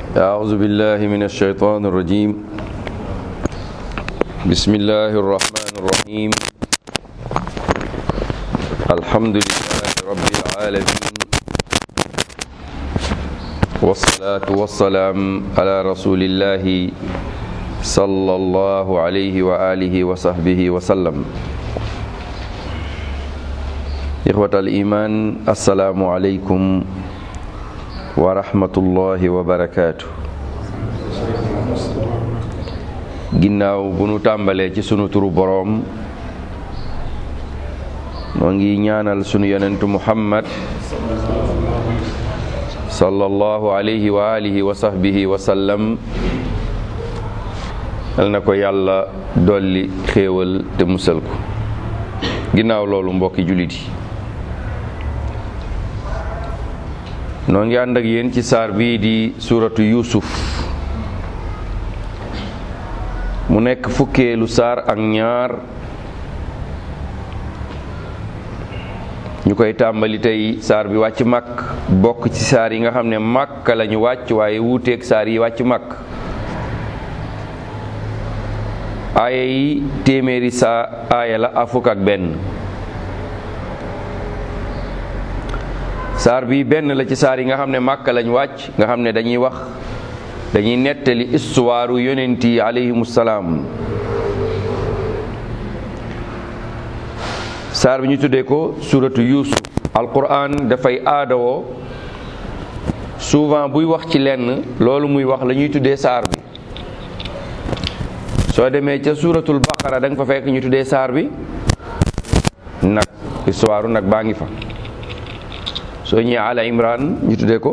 أعوذ بالله من الشيطان الرجيم بسم الله الرحمن الرحيم الحمد لله رب العالمين والصلاة والسلام على رسول الله صلى الله عليه وآله وصحبه وسلم إخوة الإيمان السلام عليكم wa rahmatullahi wa barakaatu ginnaaw bu nu tàmbalee ci sunu turu boroom noo ngi ñaanal sunu yonentu muhammad sallallahu alayhi wa alihi wa sahbihi wa sallam yal na ko yàlla dolli xéewal te musal ko ginnaaw loolu mbokki jullit yi noo ngi ànd ak yéen ci saar bii di suuratu yuusuf mu nekk fukkeelu saar ak ñaar ñu koy tàmbali tey saar bi wàcc màkk bokk ci saar yi nga xam ne màkk lañu wàcc waaye wuuteeg saar yi wàcc màkk aaya yi téeméeri saa aaya la a fukk ak benn saar bi benn la ci saar yi nga xam ne màkka lañ wàcc nga xam ne dañuy wax dañuy nettali istuwaaru yonent yi alayhimu salaam saar bi ñu tuddee ko suratu yuusuf alquran dafay aadawoo souvent buy wax ci lenn loolu muy wax la ñuy tuddee saar bi soo demee ca suratul baqara da nga fa fekk ñu tuddee saar bi nag istuwaaru nag baa ngi fa soo ñëwee ala imran ñu tuddee ko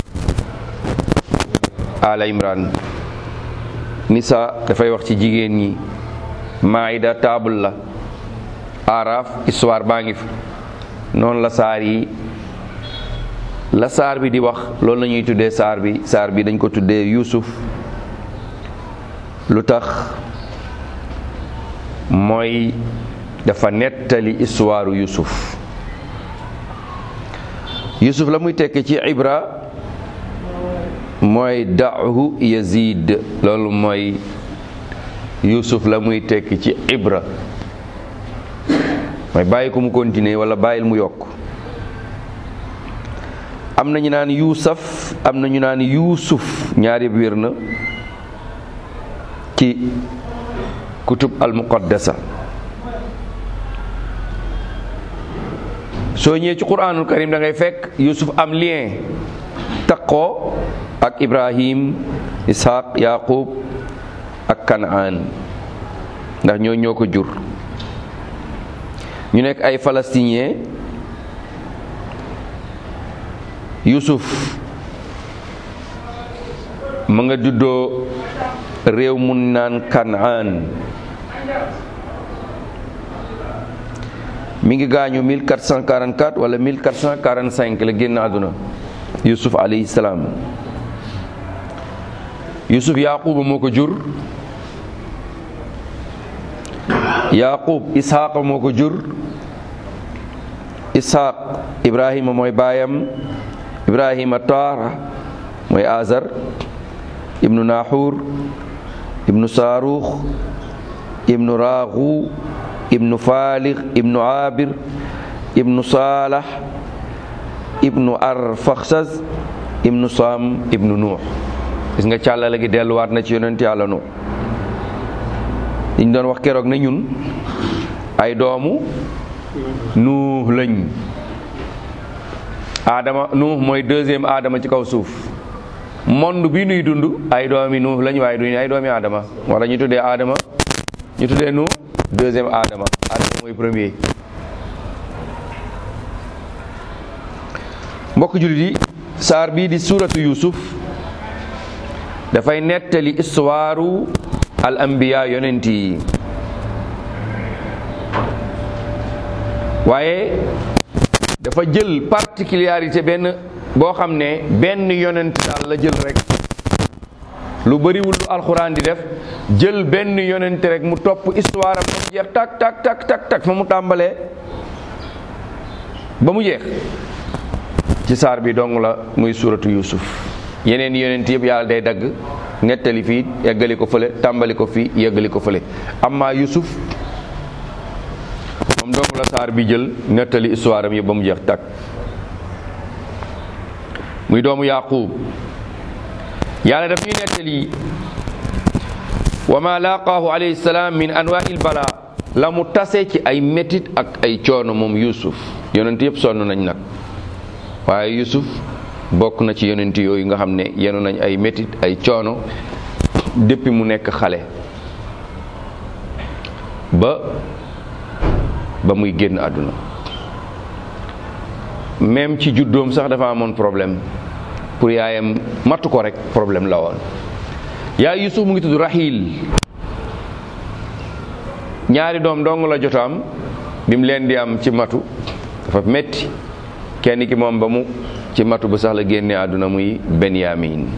ala imran nisa dafay wax ci jigéen ñi maida table la araf histoire baa ngi fi noonu la saar yi la saar bi di wax loolu la ñuy tuddee saar bi saar bi dañ ko tuddee yusuf lu tax mooy dafa nettali histoire yusuf yusuf la muy tekki ci ibra mooy daahu yazid loolu mooy yusuf la muy tekki ci ibra mooy bàyyi ko mu continuer wala bàyyil mu yokk am na ñu naan yuusaf am na ñu naan yuusuf ñaar yëpp wér na ci kutub al muqaddasa soo ñëwee ci quraanul karim da ngay fekk yusuf am lien taqoo ak ibrahim ishaq yaqub ak kanaan ndax ñoo ñoo ko jur ñu nekk ay palestinien yusuf ma nga juddoo réew mun naan kanaan mi ngi gaañu 1444 wala 1445 la génn àdduna yusuf alayhi salaam yusuf yaquba moo ko jur yaqub isxaqa moo ko jur isxaq ibrahima mooy baayam ibrahima taara mooy azar ibnu naxur ibnu saaruux ibnu raaxu ibnu faalix ibnu abir ibnu saalax ibnu arfaxsas ibnu saam ibnu nuux gis nga càllale gi delluwaat na ci yonent yàlla nuux liñ doon wax keroog na ñun ay doomu nuux lañ aadama nuux mooy deuxième aadama ci kaw suuf monde bi nuy dund ay doomi nuux lañ waaye duñu ay doomi aadama wala ñu tuddee aadama ñu tuddee nuux deuxième Adama Adama mooy premier mbokk jullit yi saar bii di suuratu Yuusuf dafay nettali histoire al anbiya yonent yi waaye dafa jël particularité benn boo xam ne benn yonent daal la jël rek lu bëriwul lu alxuraan di def jël benn yonent rek mu topp histoire am ba mu jeex tak tak tak tak tak fa mu tàmbalee ba mu jeex ci saar bi dong la muy suuratu Yuusuf yeneen yonent yëpp yàlla day dagg nettali fii yeggali ko fële tàmbali ko fii yeggali ko fële amma Yusuf moom doomu la saar bi jël nettali histoire am yëpp ba mu jeex tàkk muy doomu Yaqub yàlla daf ñuy nettali wa ma laqaahu alayhi salaam min anwaa'il bala la mu tase ci ay métit ak ay coono moom Yusuf yonent yëpp sonn nañ nag waaye Yusuf bokk na ci yonent yooyu nga xam ne yenu nañ ay métit ay coono depuis mu nekk xale ba ba muy génn àdduna même ci juddoom sax dafa amoon problème pour yaayam mattu ko rek problème la woon yaay Yusuf mu ngi tudd Rahil ñaari doom dong la jot am bi mu leen di am ci matu dafa metti kenn ki moom ba mu ci matu ba sax la génne àdduna muy Benyamin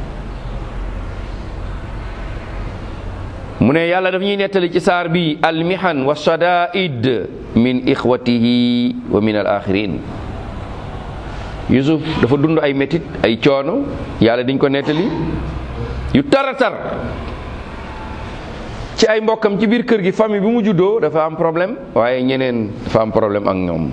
mu ne yàlla daf ñuy nettali ci saar bi almihan wa shadaid min ixwatihi wa min al axirin Yusuf dafa dund ay métit ay coono yàlla diñ ko nettali yu tara tar ci ay mbokkam ci biir kër gi famille bi mu juddoo dafa am problème waaye ñeneen dafa am problème ak ñoom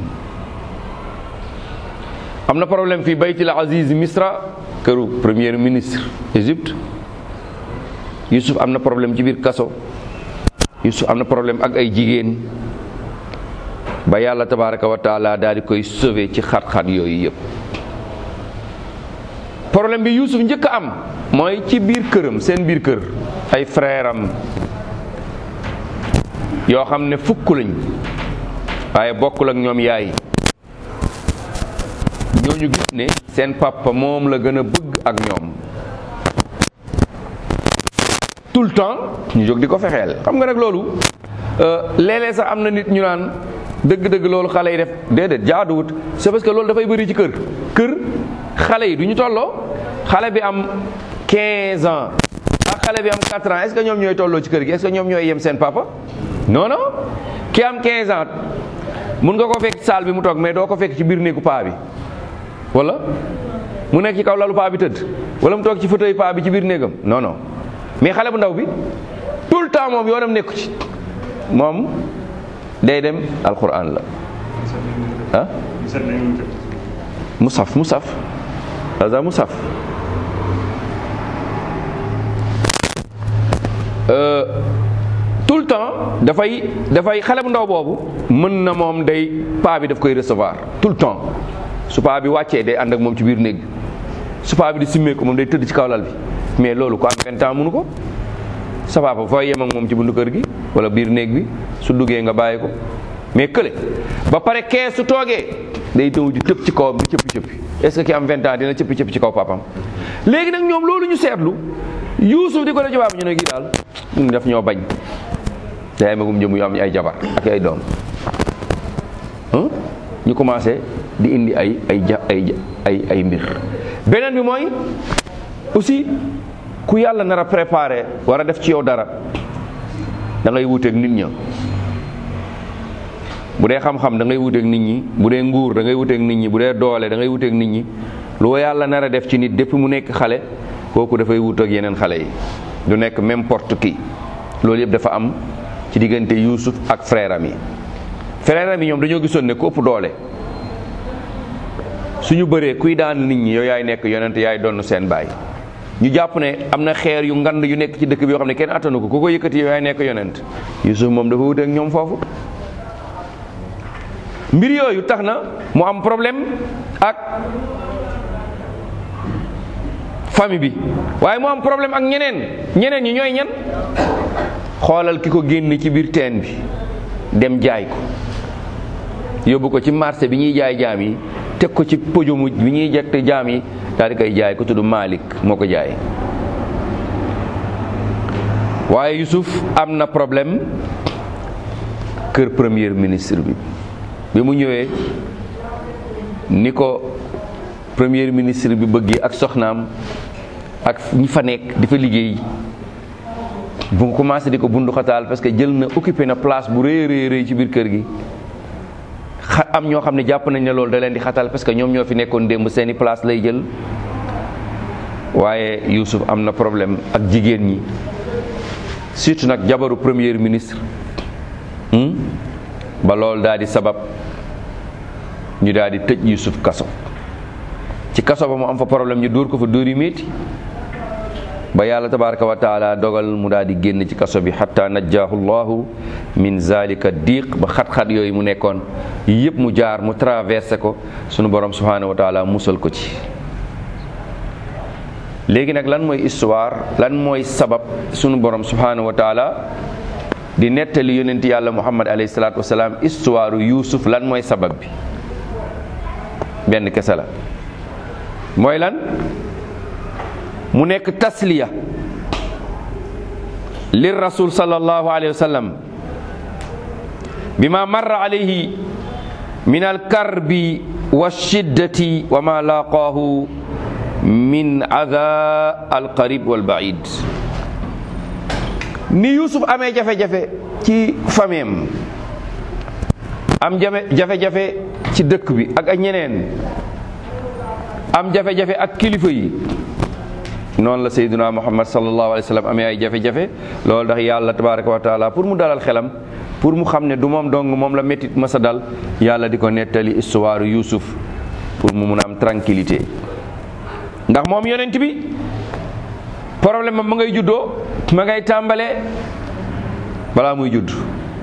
am na problème fii baytil aziz misra këru premier ministre Égypte Yusuf am na problème ci biir kaso Yusuf am na problème ak ay jigéen ba yàlla tabaraka wa taala daal di koy sauver ci xat-xat yooyu yëpp problème bi Yusuf njëkk a am mooy ci biir këram seen biir kër ay frère am yoo xam ne fukk lañ waaye bokkul ak ñoom yaay ñooñu gis ne seen papa moom la gën a bëgg ak ñoom tout le temps ñu jóg di ko fexeel xam nga nag loolu léeg-léeg sax am na nit ñu naan dëgg-dëgg loolu xale yi def déedéet jaaduwut c'est parce que loolu dafay bëri ci kër kër xale yi du ñu tolloo xale bi am 15 ans ak xale bi am 4 ans est-ce que ñoom ñooy tolloo ci kër gi est-ce que ñoom ñooy yem seen papa non non ki am 15 ans mun nga ko fekk saal bi mu toog mais doo ko fekk ci biir néegu paa bi wala mu nekk ci kaw lalu paa bi tëdd wala mu toog ci fauteuil paa bi ci biir néegam non non mais xale bu ndaw bi tout le temps moom yoonam nekku ci moom day dem alquran la ah musaf musaf hada musaf tout le temps dafay dafay xale bu ndaw boobu mën na moom day paa bi daf koy recevoir tout le temps su paa bi wàccee day ànd ak moom ci biir néeg bi su paa bi di simmee ko moom day tëdd ci kaw lal bi mais loolu ko am vingt ans mënu ko sa papa fooy yem ak moom ci buntu kër gi wala biir néeg bi su duggee nga bàyyi ko mais kële ba pare kee su toogee day taw di tëb ci kawam di cëppi cëppi est-ce que ki am vingt ans dina cëppi cëppi ci kaw papam léegi nag ñoom loolu ñu seetlu Yuusuf di ko def jabaab ñu ne kii daal ñun daf ñoo bañ day ay magum jëm yu am ay jabar ak ay doom ñu commencé di indi ay ay ja ay ay ay mbir beneen bi mooy aussi ku yàlla nar a préparé war a def ci yow dara da ngay wuuteeg nit ña bu dee xam-xam da ngay wuteeg nit ñi bu dee nguur da ngay wuteeg nit ñi bu dee doole da ngay wuteeg nit ñi lu yàlla nar a def ci nit depuis mu nekk xale kooku dafay wut ak yeneen xale yi du nekk n'importe qui loolu yëpp dafa am ci diggante Yuusuf ak frère am yi frère am yi ñoom dañoo gisoon ne ku ëpp doole suñu bëree kuy daan nit ñi yow yaay nekk yonent yaay donn seen baay ñu jàpp ne am na xeer yu ngand yu nekk ci dëkk bi yoo xam ne kenn attanu ko ku ko yëkkati yow yaay nekk yonent Yuusuf moom dafa wuteeg ñoom foofu mbir yooyu tax na mu am problème ak famille bi waaye mu am problème ak ñeneen ñeneen ñi ñooy ñan xoolal ki ko génn ci biir teen bi dem jaay ko yóbbu ko ci marché bi ñuy jaay jaam yi teg ko ci pojomu bi ñuy jekte jaam yi daal di koy jaay ko tudd Malik moo ko jaay waaye Yusuf am na problème kër premier ministre bi bi mu ñëwee ni ko premier ministre bi bëggee ak soxnaam ak ñi fa nekk di fa liggéey bu commencé di ko bundu xataal parce que jël na occupé na place bu rëy rëy rëy ci biir kër gi xa am ñoo xam ne jàpp nañ ne loolu da leen di xatal parce que ñoom ñoo fi nekkoon démb seeni place lay jël waaye Yuusuf am na problème ak jigéen ñi surtout nag jabaru premier ministre ba loolu daal di sabab ñu daal di tëj Yuusuf kaso ci kaso ba mu am fa problème ñu dóor ko fa dóor yu métti ba yàlla tabaraka wa taala dogal mu daal di génn ci kaso bi xatta najjaahu llahu min zalika diq ba xat-xat yooyu mu nekkoon yëpp mu jaar mu traversé ko sunu borom subhanahu wa taala musal ko ci léegi nag lan mooy histoire lan mooy sabab sunu borom subhanahu wa taala di nettali yonent yàlla muhammad alayhi salaatu wasalaam histoire yuusuf lan mooy sabab bi benn kese la mooy lan mu nekk tasliya lir rasul sallallahu alayhi wa sallam bima marra alayhi min alkarbi wa shiddati wa ma laqaahu min ada alqarib walbaid ni yusuf amee jafe-jafe ci fameem am jafe-jafe ci dëkk bi ak ak ñeneen am jafe-jafe ak kilifa yi noonu la sayyiduna muhammad sallallahu alayhi wa sallam amee ay jafe-jafe loolu ndax yàlla tabaraka wa taala pour mu dalal xelam pour mu xam ne du moom dong moom la méttit masa dal yàlla di ko nettali histoire yusuf pour mu mun a am tranquillité ndax moom yonent bi problème ma ngay juddoo ma ngay tàmbalee balaa muy judd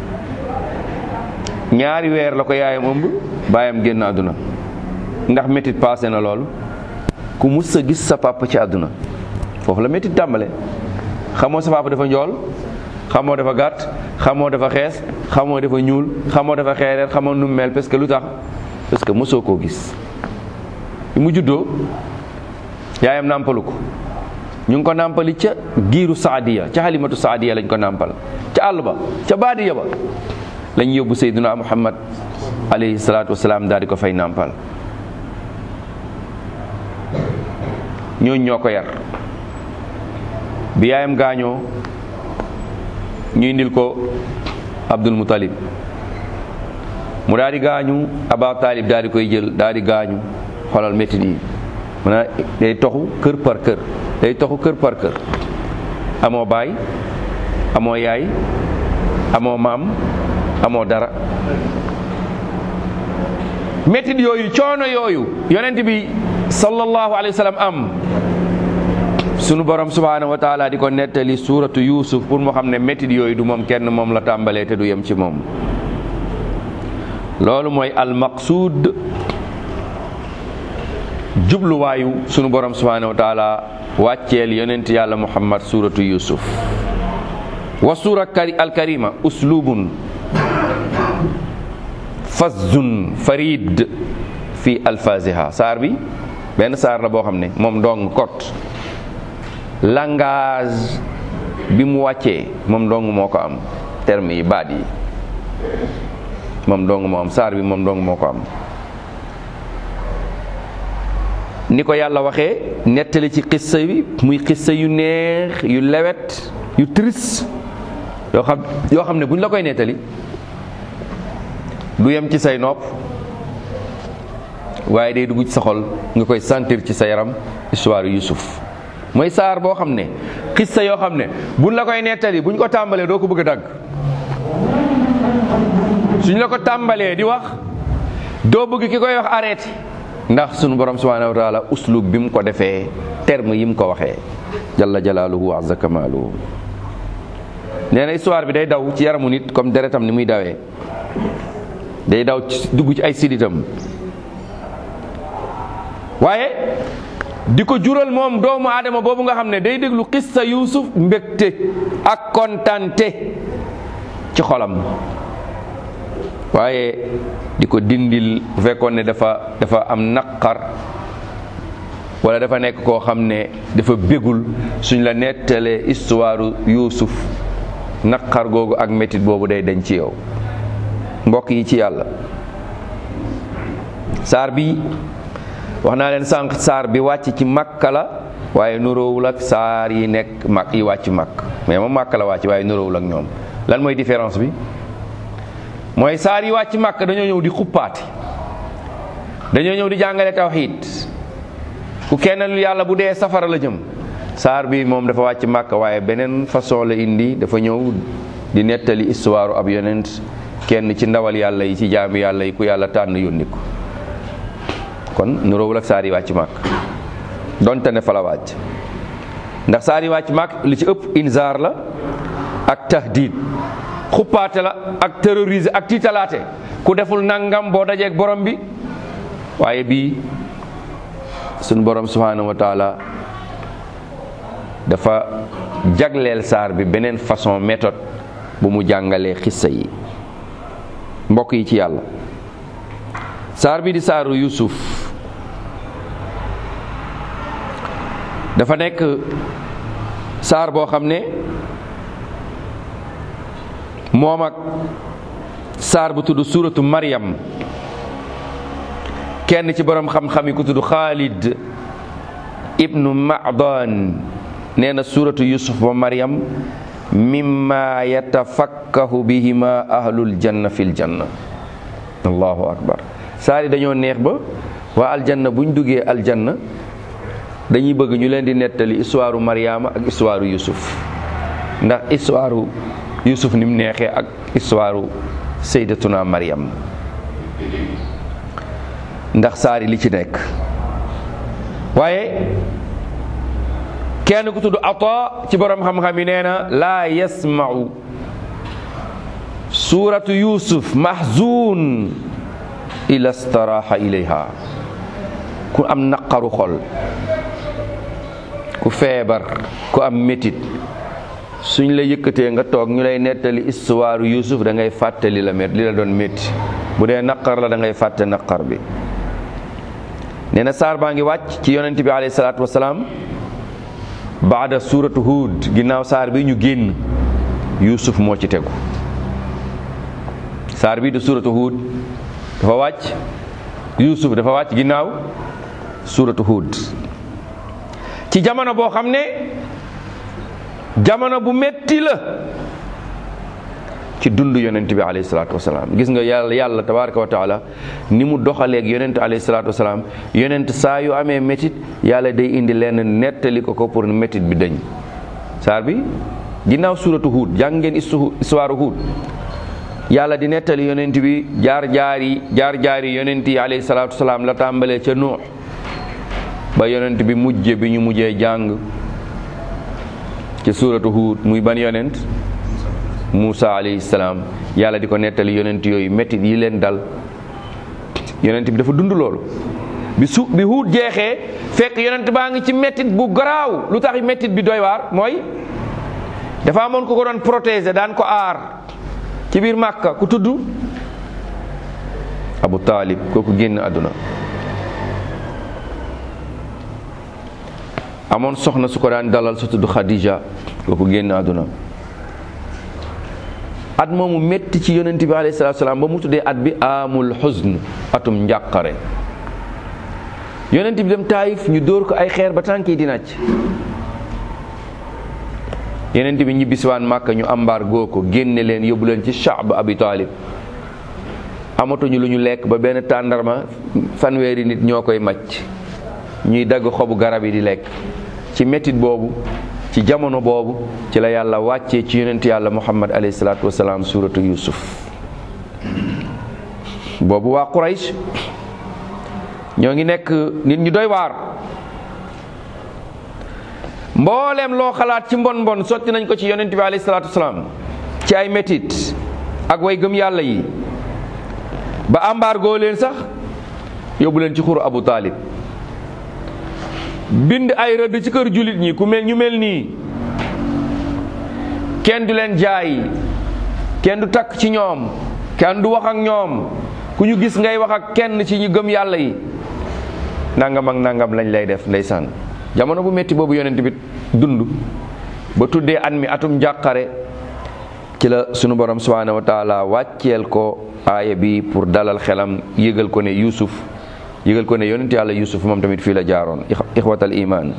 ñaari weer la ko yaayam ëmb baayam génn àdduna ndax métit passé na loolu ku mus sa gis sa papa ci àdduna foofu la métit tàmbale xamoo sa papa dafa njool xamoo dafa gàtt xamoo dafa xees xamoo dafa ñuul xamoo dafa xeereer xamoo nu mel parce que lu tax parce que mosoo koo gis bi mu juddoo yaayam nàmpalu ko ñu ngi ko nàmpali ca giiru saadiya ca xalimatu saadiya lañ ko nàmpal ca àll ba ca baadiya ba lañ yóbbu sayduna muhammad alayhi salaatu wasalaam daal di ko fay nàmpal ñooñu ñoo ko yar bi yaayam gaañoo ñu indil ko abdul mutalib mu daal di gaañu aba taalib daal di koy jël daal di gaañu xoolal métti yi maanaam day toxu kër par kër day toxu kër par kër amoo baay amoo yaay amoo maam amoo dara métti yooyu coono yooyu yonent bi sallallahu alayhi wa sallam am sunu borom subhanahu wa taala di ko nettali suuratu yusuf pour mu xam ne métti yooyu du moom kenn moom la tàmbalee te du yem ci moom loolu mooy almaqsuud jubluwaayu sunu borom subhanahu wa taala wàcceel yonent yàlla muhammad suuratu yusuf wa suura alkarima uslubun fazzun farid fi alfaziha saar bi benn saar la boo xam ne moom dong kot langage bi mu wàccee moom dong moo ko am terme yi baat yi moom dong moo am saar bi moom dong moo ko am ni ko yàlla waxee nettali ci xissa bi muy xissa yu neex yu lewet yu triste yoo xam yoo xam ne bu ñu la koy nettali du yem ci say nopp waaye day dugg ci sa xol nga koy sentir ci sa yaram histoire Yusuf mooy saar boo xam ne xissa yoo xam ne buñ la koy nettali buñ ko tàmbalee doo ko bëgg a dagg suñ la ko tàmbalee di wax doo bëgg ki koy wax arrêté ndax sunu borom subhanahu wa taala uslub bi mu ko defee terme yi mu ko waxee jalla jalaaluhu wa azza kamaaluhu nee na histoire bi day daw ci yaramu nit comme deretam ni muy dawee day daw ci dugg ci ay siditam waaye di ko jural moom doomu aadama boobu nga xam ne day déglu xissa yuusuf mbégte ak kontante ci xolam waaye di ko dindil bu fekkoon ne dafa dafa am naqar wala dafa nekk koo xam ne dafa bégul suñ la nettalee histoire yuusuf naqar googu ak métit boobu day dañ ci yow mbokk yi ci yàlla saar bi wax naa leen sànq saar bi wàcc ci makka la waaye nuróowul ak saar yi nekk mak yi wàcc makk mais moom makka la wàcc waaye nuróowul ak ñoom lan mooy différence bi mooy saar yi wàcc makk dañoo ñëw di xuppaati dañoo ñëw di jàngale tawxiid ku kennalul yàlla bu dee safara la jëm saar bi moom dafa wàcc màkk waaye beneen façon la indi dafa ñëw di nettali histoire ab yonent kenn ci ndawal yàlla yi ci jaami yàlla yi ku yàlla tànn yónni ko kon nuróowul ak saar yi wàcc màkk donte ne fa la wàcc ndax saar yi wàcc màkk li ci ëpp inzaar la ak tahdid xuppaate la ak terroriser ak tiitalaate ku deful nangam boo dajeeg borom bi waaye bii suñ borom subhanahu wa taala dafa jagleel saar bi beneen façon méthode bu mu jàngalee xissa yi mbokk yi ci yàlla saar bi di saaru yusuf dafa nekk saar boo xam ne moom ak saar bu tudd suuratu Maryam kenn ci borom xam-xam yi ku tudd Xaalid ibnu Macdan nee na suuratu Yusuf ba Maryam mimma yatafakkahu bihima ahlul janna fil janna allahu akbar saar yi dañoo neex ba waa aljanna buñ duggee aljanna dañuy bëgg ñu leen di nettali histoire Maryama ak histoire Yusuf ndax histoire Yusuf ni mu neexee ak histoire sayyidatuna Maryam ndax saari li ci nekk waaye kenn ku tudd Ata ci borom xam-xam yi nee na laa yasma'u suuratu Yusuf mahzun ila staraha ilayha ku am naqaru xol ku feebar ku am métit suñ la yëkkatee nga toog ñu lay nettali histoire Yusuf da ngay fàtte li la met li la doon métti bu dee naqar la da ngay fàtte naqar bi nee na saar baa ngi wàcc ci yonent bi alayhi salaatu wasalaam baada suuratu Huud ginnaaw saar bi ñu génn Yusuf moo ci tegu saar bi di suuratu Huud dafa wàcc Yusuf dafa wàcc ginnaaw suuratu Huud ci jamono boo xam ne jamono bu metti la ci dund yonent bi alayhi salaatu wasalaam gis nga yàlla yàlla tabaraka wa taala ni mu doxaleeg yonent alayhi salaatu wasalaam yonent saa yu amee métit yàlla day indi lenn nettali ko ko pour métit bi dañ saar bi ginnaaw suuratu Huud jàng ngeen histoire Huud yàlla di nettali yonent bi jaar jaari jaar jaari yonent yi alayhi salaatu wasalaam la tàmbalee ca Nuux ba yonent bi mujje bi ñu mujjee jàng ci suuratu Huud muy ban yonent Muusa alayhi salaam yàlla di ko nettali yonent yooyu métti yi leen dal yonent bi dafa dund loolu bi su bi Huud jeexee fekk yonent baa ngi ci méttit bu garaaw lu tax méttit bi doy waar mooy dafa amoon ko ko doon protéger daan ko aar ci biir Màkka ku tudd Abu Taalib kooku génn àdduna amoon soxna su ko daan dalal su tudd Khadija kooku génn àdduna at moomu métti ci yonent bi alayhi salaatu salaam ba mu tuddee at bi amul xusn atum njàqare yonent bi dem taayif ñu dóor ko ay xeer ba tànk yi di nàcc yonent bi ñibbisiwaan màkka ñu ambaar goo ko génne leen yóbbu leen ci Shaab Abi Taalib amatuñu lu ñu lekk ba benn tàndarma fanweeri nit ñoo koy màcc ñuy dagg xobu garab yi di lekk ci métit boobu ci jamono boobu ci la yàlla wàccee ci yonent yàlla muhammad alayhi salaatu wasalaam suuratu yusuf boobu waa quraysh ñoo ngi nekk nit ñu doy waar mbooleem loo xalaat ci mbon mbon sotti nañ ko ci yonent bi alayhi salaatu wasalaam ci ay métit ak way gëm yàlla yi ba embargo leen sax yóbbu leen ci xuru abu taalib bind ay rëdd ci kër jullit ñi ku mel ñu mel nii kenn du leen jaay kenn du takk ci ñoom kenn du wax ak ñoom ku ñu gis ngay wax ak kenn ci ñu gëm yàlla yi nangam ak nangam lañ lay def ndeysaan jamono bu metti boobu yonent bi dund ba tuddee at mi atum njàqare ci la sunu borom subhanahu wa taala wàcceel ko aaya bi pour dalal xelam yëgal ko ne Yuusuf yëgal ko ne yonent yàlla yusuf moom tamit fii la jaaroon ixwatal iman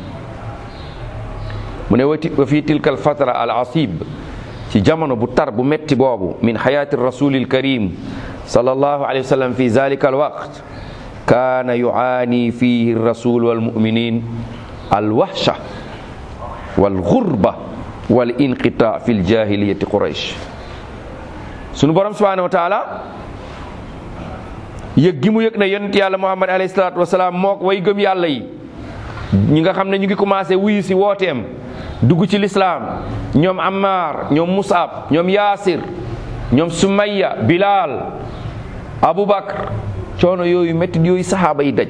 mu ne wati wa fii tilka al fatra al asib ci jamono bu tar bu metti boobu min xayaati rasulil karim sallallahu alayhi wa sallam fi zalika al waqt kaana yuaani fihi rasul wal muminin al wahsha wal xurba wal inqita fi ljahiliyati quraish sunu borom subhanahu wa taala yëg gi mu yëg ne yonent yàlla muhammad alayhi salaatu wasalaam mook way gëm yàlla yi ñi nga xam ne ñu ngi commencé wuyu si wooteem dugg ci lislaam ñoom ammar ñoom musab ñoom yaasir ñoom sumayya bilal abubakar coono yooyu métti yooyu saxaaba yi daj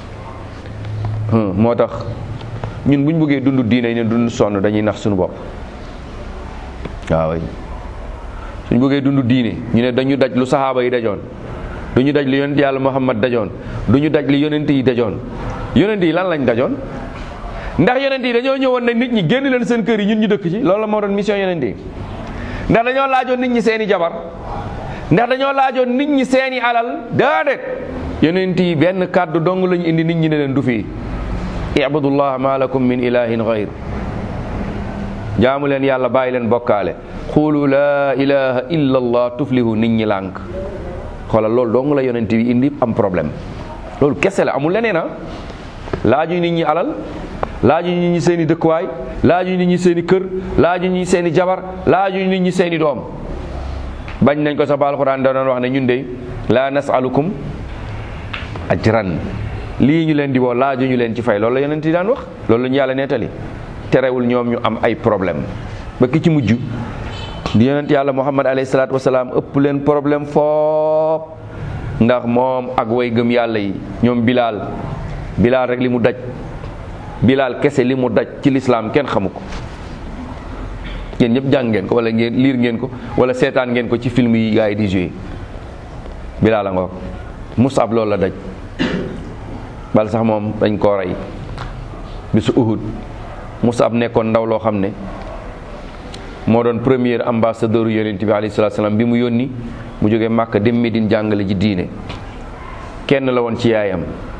moo tax ñun bu ñu bëggee dund diine yi ne dund sonn dañuy nax suñu bopp waaw suñ bëggee dund diine ñu ne dañu daj lu saxaaba yi dajoon du ñu daj li yonent yàlla muhammad dajoon du ñu daj li yonent yi dajoon yonent yi lan lañ dajoon ndax yonent yi dañoo ñëwoon ne nit ñi génn leen seen kër yi ñun ñu dëkk ci loolu la moo doon mission yonent yi ndax dañoo laajoon nit ñi seeni jabar ndax dañoo laajoon nit ñi seeni alal déedéet yonent yi benn kàddu dong lañu indi nit ñi ne leen du fii ibudullah ma lakum min ilahin gayr jaamu leen yàlla bàyyi leen bokkaale xuulu laa ilaha illa allah tuflihu nit ñi lànk xoolal loolu dong la yonent yi indi am problème loolu kese la amul leneen a laaju nit ñi alal laaju nit ñi seeni dëkkuwaay laaju nit ñi seeni kër laaju nit ñi seeni jabar laaju nit ñi seeni doom bañ nañ ko sa ba alxuraan da doon wax ne ñun de laa nasalukum ajran lii ñu leen di woo laaju ñu leen ci fay loolu la yonent yi daan wax loolu la ñu yàlla nettali terewul ñoom ñu am ay problème ba ki ci mujj di yonent yàlla muhammad alayhi salaatu wasalaam ëpp leen problème foop ndax moom ak way gëm yàlla yi ñoom bilaal bilaal rek li mu daj bilaal kese li mu daj ci lislaam kenn xamu ko yéen ñëpp jàng ngeen ko wala ngeen liir ngeen ko wala seetaan ngeen ko ci film yi gars yi di joué bilaal a ngoog musab loolu la daj bal sax moom dañ koo rey bisu uhud musab nekkoon ndaw loo xam ne moo doon premier ambassadeur yonent bi alayhi salaatu salaam bi mu yónni mu jógee Màkka dem Medine jàngale ji diine kenn la woon ci yaayam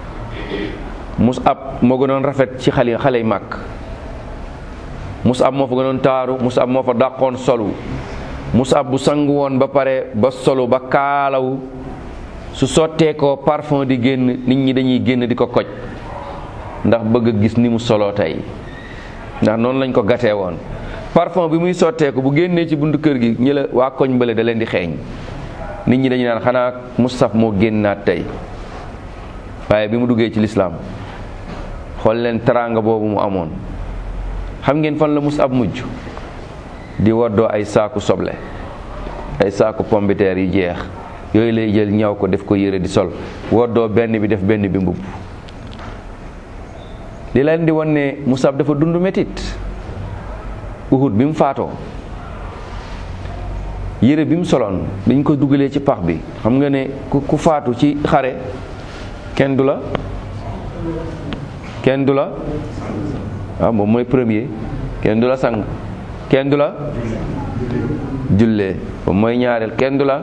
Musab moo gënoon rafet ci xale xale yi màkk Musab moo fa gënoon taaru Musab moo fa dàqoon solu Musab bu sangu woon ba pare ba solu ba kaalaw su sottee ko parfum di génn nit ñi dañuy génn di ko koj ndax bëgg a gis ni mu soloo tey ndax noonu lañ ko gatee woon parfum bi muy sotteeku bu génnee ci buntu kër gi ñi la waa koñ bële da leen di xeeñ nit ñi dañu naan xanaa Mustaf moo génnaat tey waaye bi mu duggee ci lislaam xool leen teraanga boobu mu amoon xam ngeen fan la Musab mujj di woddoo ay saaku soble ay saaku pombiteer yu jeex yooyu lay jël ñaw ko def ko yére di sol woddoo benn bi def benn bi mbubb li leen di won ne Musab dafa dund métit Uhud bi mu faatoo yére bi mu soloon dañ ko dugalee ci pax bi xam nga ne ku faatu ci xare kenn du la kenn du la waaw moom mooy premier kenn du la sang kenn du la jullee moom mooy ñaareel kenn du la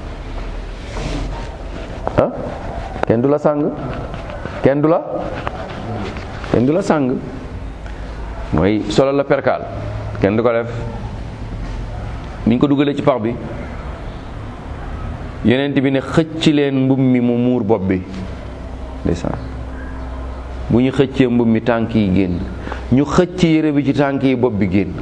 ah kenn du la sang kenn du la kenn du la sang mooy solo la perkaal kenn du ko def niñ ko dugalee ci pax bi yonent bi ne xëcc leen mbub mi mu muur bopp bi ndeysaan bu ñu xëccee mbub mi tànk yi génn ñu xëcc yére bi ci tànk yi bopp bi génn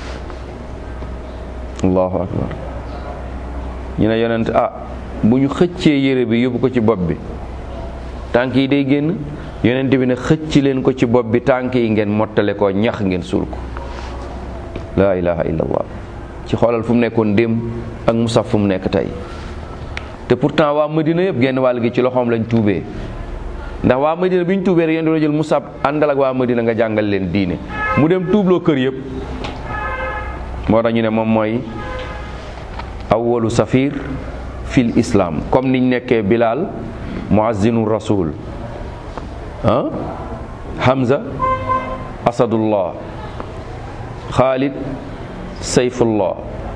allahu akbar ñu ne yonent ah bu ñu xëccee yére bi yóbbu ko ci bopp bi tànk yi day génn yonent bi ne xëcc leen ko ci bopp bi tànk yi ngeen mottale ko ñax ngeen suul ko laa ilaha illallah ci xoolal fu mu nekkoon démb ak musaf fu mu nekk tey te pourtant waa Madina yëpp genn wàll gi ci loxoom lañ tuubee ndax waa Madina bi ñu tuubee rek yéen doon jël musab àndal ak waa Madina nga jàngal leen diine mu dem tuubloo kër yëpp moo tax ñu ne moom mooy awwalu safir fil islam comme niñ nekkee Bilal muazzinu rasul ah Hamza asadullah Khalid sayfullah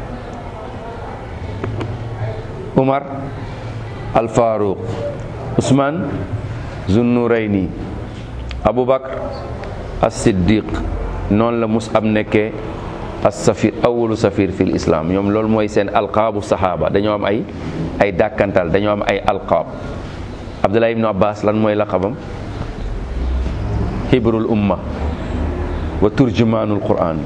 Umar al Faruq Usman Zunnurayni Aboubacar as Siddiq noonu la Mus'ab nekkee as safir awalu safir fil islam ñoom loolu mooy seen alqaabu saxaaba dañoo am ay ay dàkkantal dañoo am ay alqaab am abdullah ibnu abbas lan mooy laqabam hibrul umma wa turjumaanul quran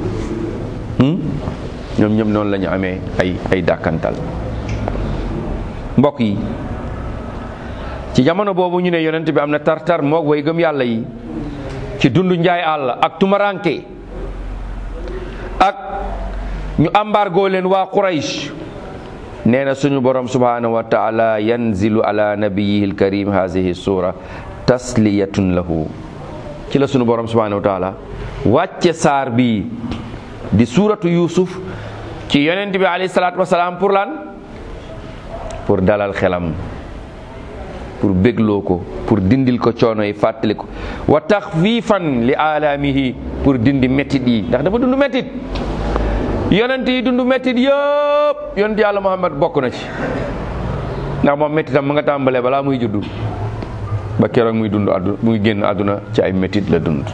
ñoom ñoom noonu la ñu amee ay ay dàkkantal mbokk yi ci jamono boobu ñu ne yonent bi am na tartar moog way gëm yàlla yi ci dundu njaay àll ak tumaranke ak ñu embargo leen waa Quraysh nee na suñu borom subhanahu wa taala yanzilu ala nabiyihi alkarim hadihi sura tasliyatun lahu ci la suñu borom subhanahu wa taala wàcce saar bi di suuratu yusuf ci yonent bi alayhi salaatu wasalaam pour lan pour dalal xelam pour bégloo ko pour dindil ko coono yi fàttali ko wa taxfifan li alaamihi pour dindi méttit yi ndax dafa dund méttit yonent yi dund méttit yëpp yonent yàlla Muhammad bokk na ci ndax moom méttitam mu nga tàmbalee balaa muy juddu ba keroog muy dund àdduna muy génn àdduna ci ay méttit la dund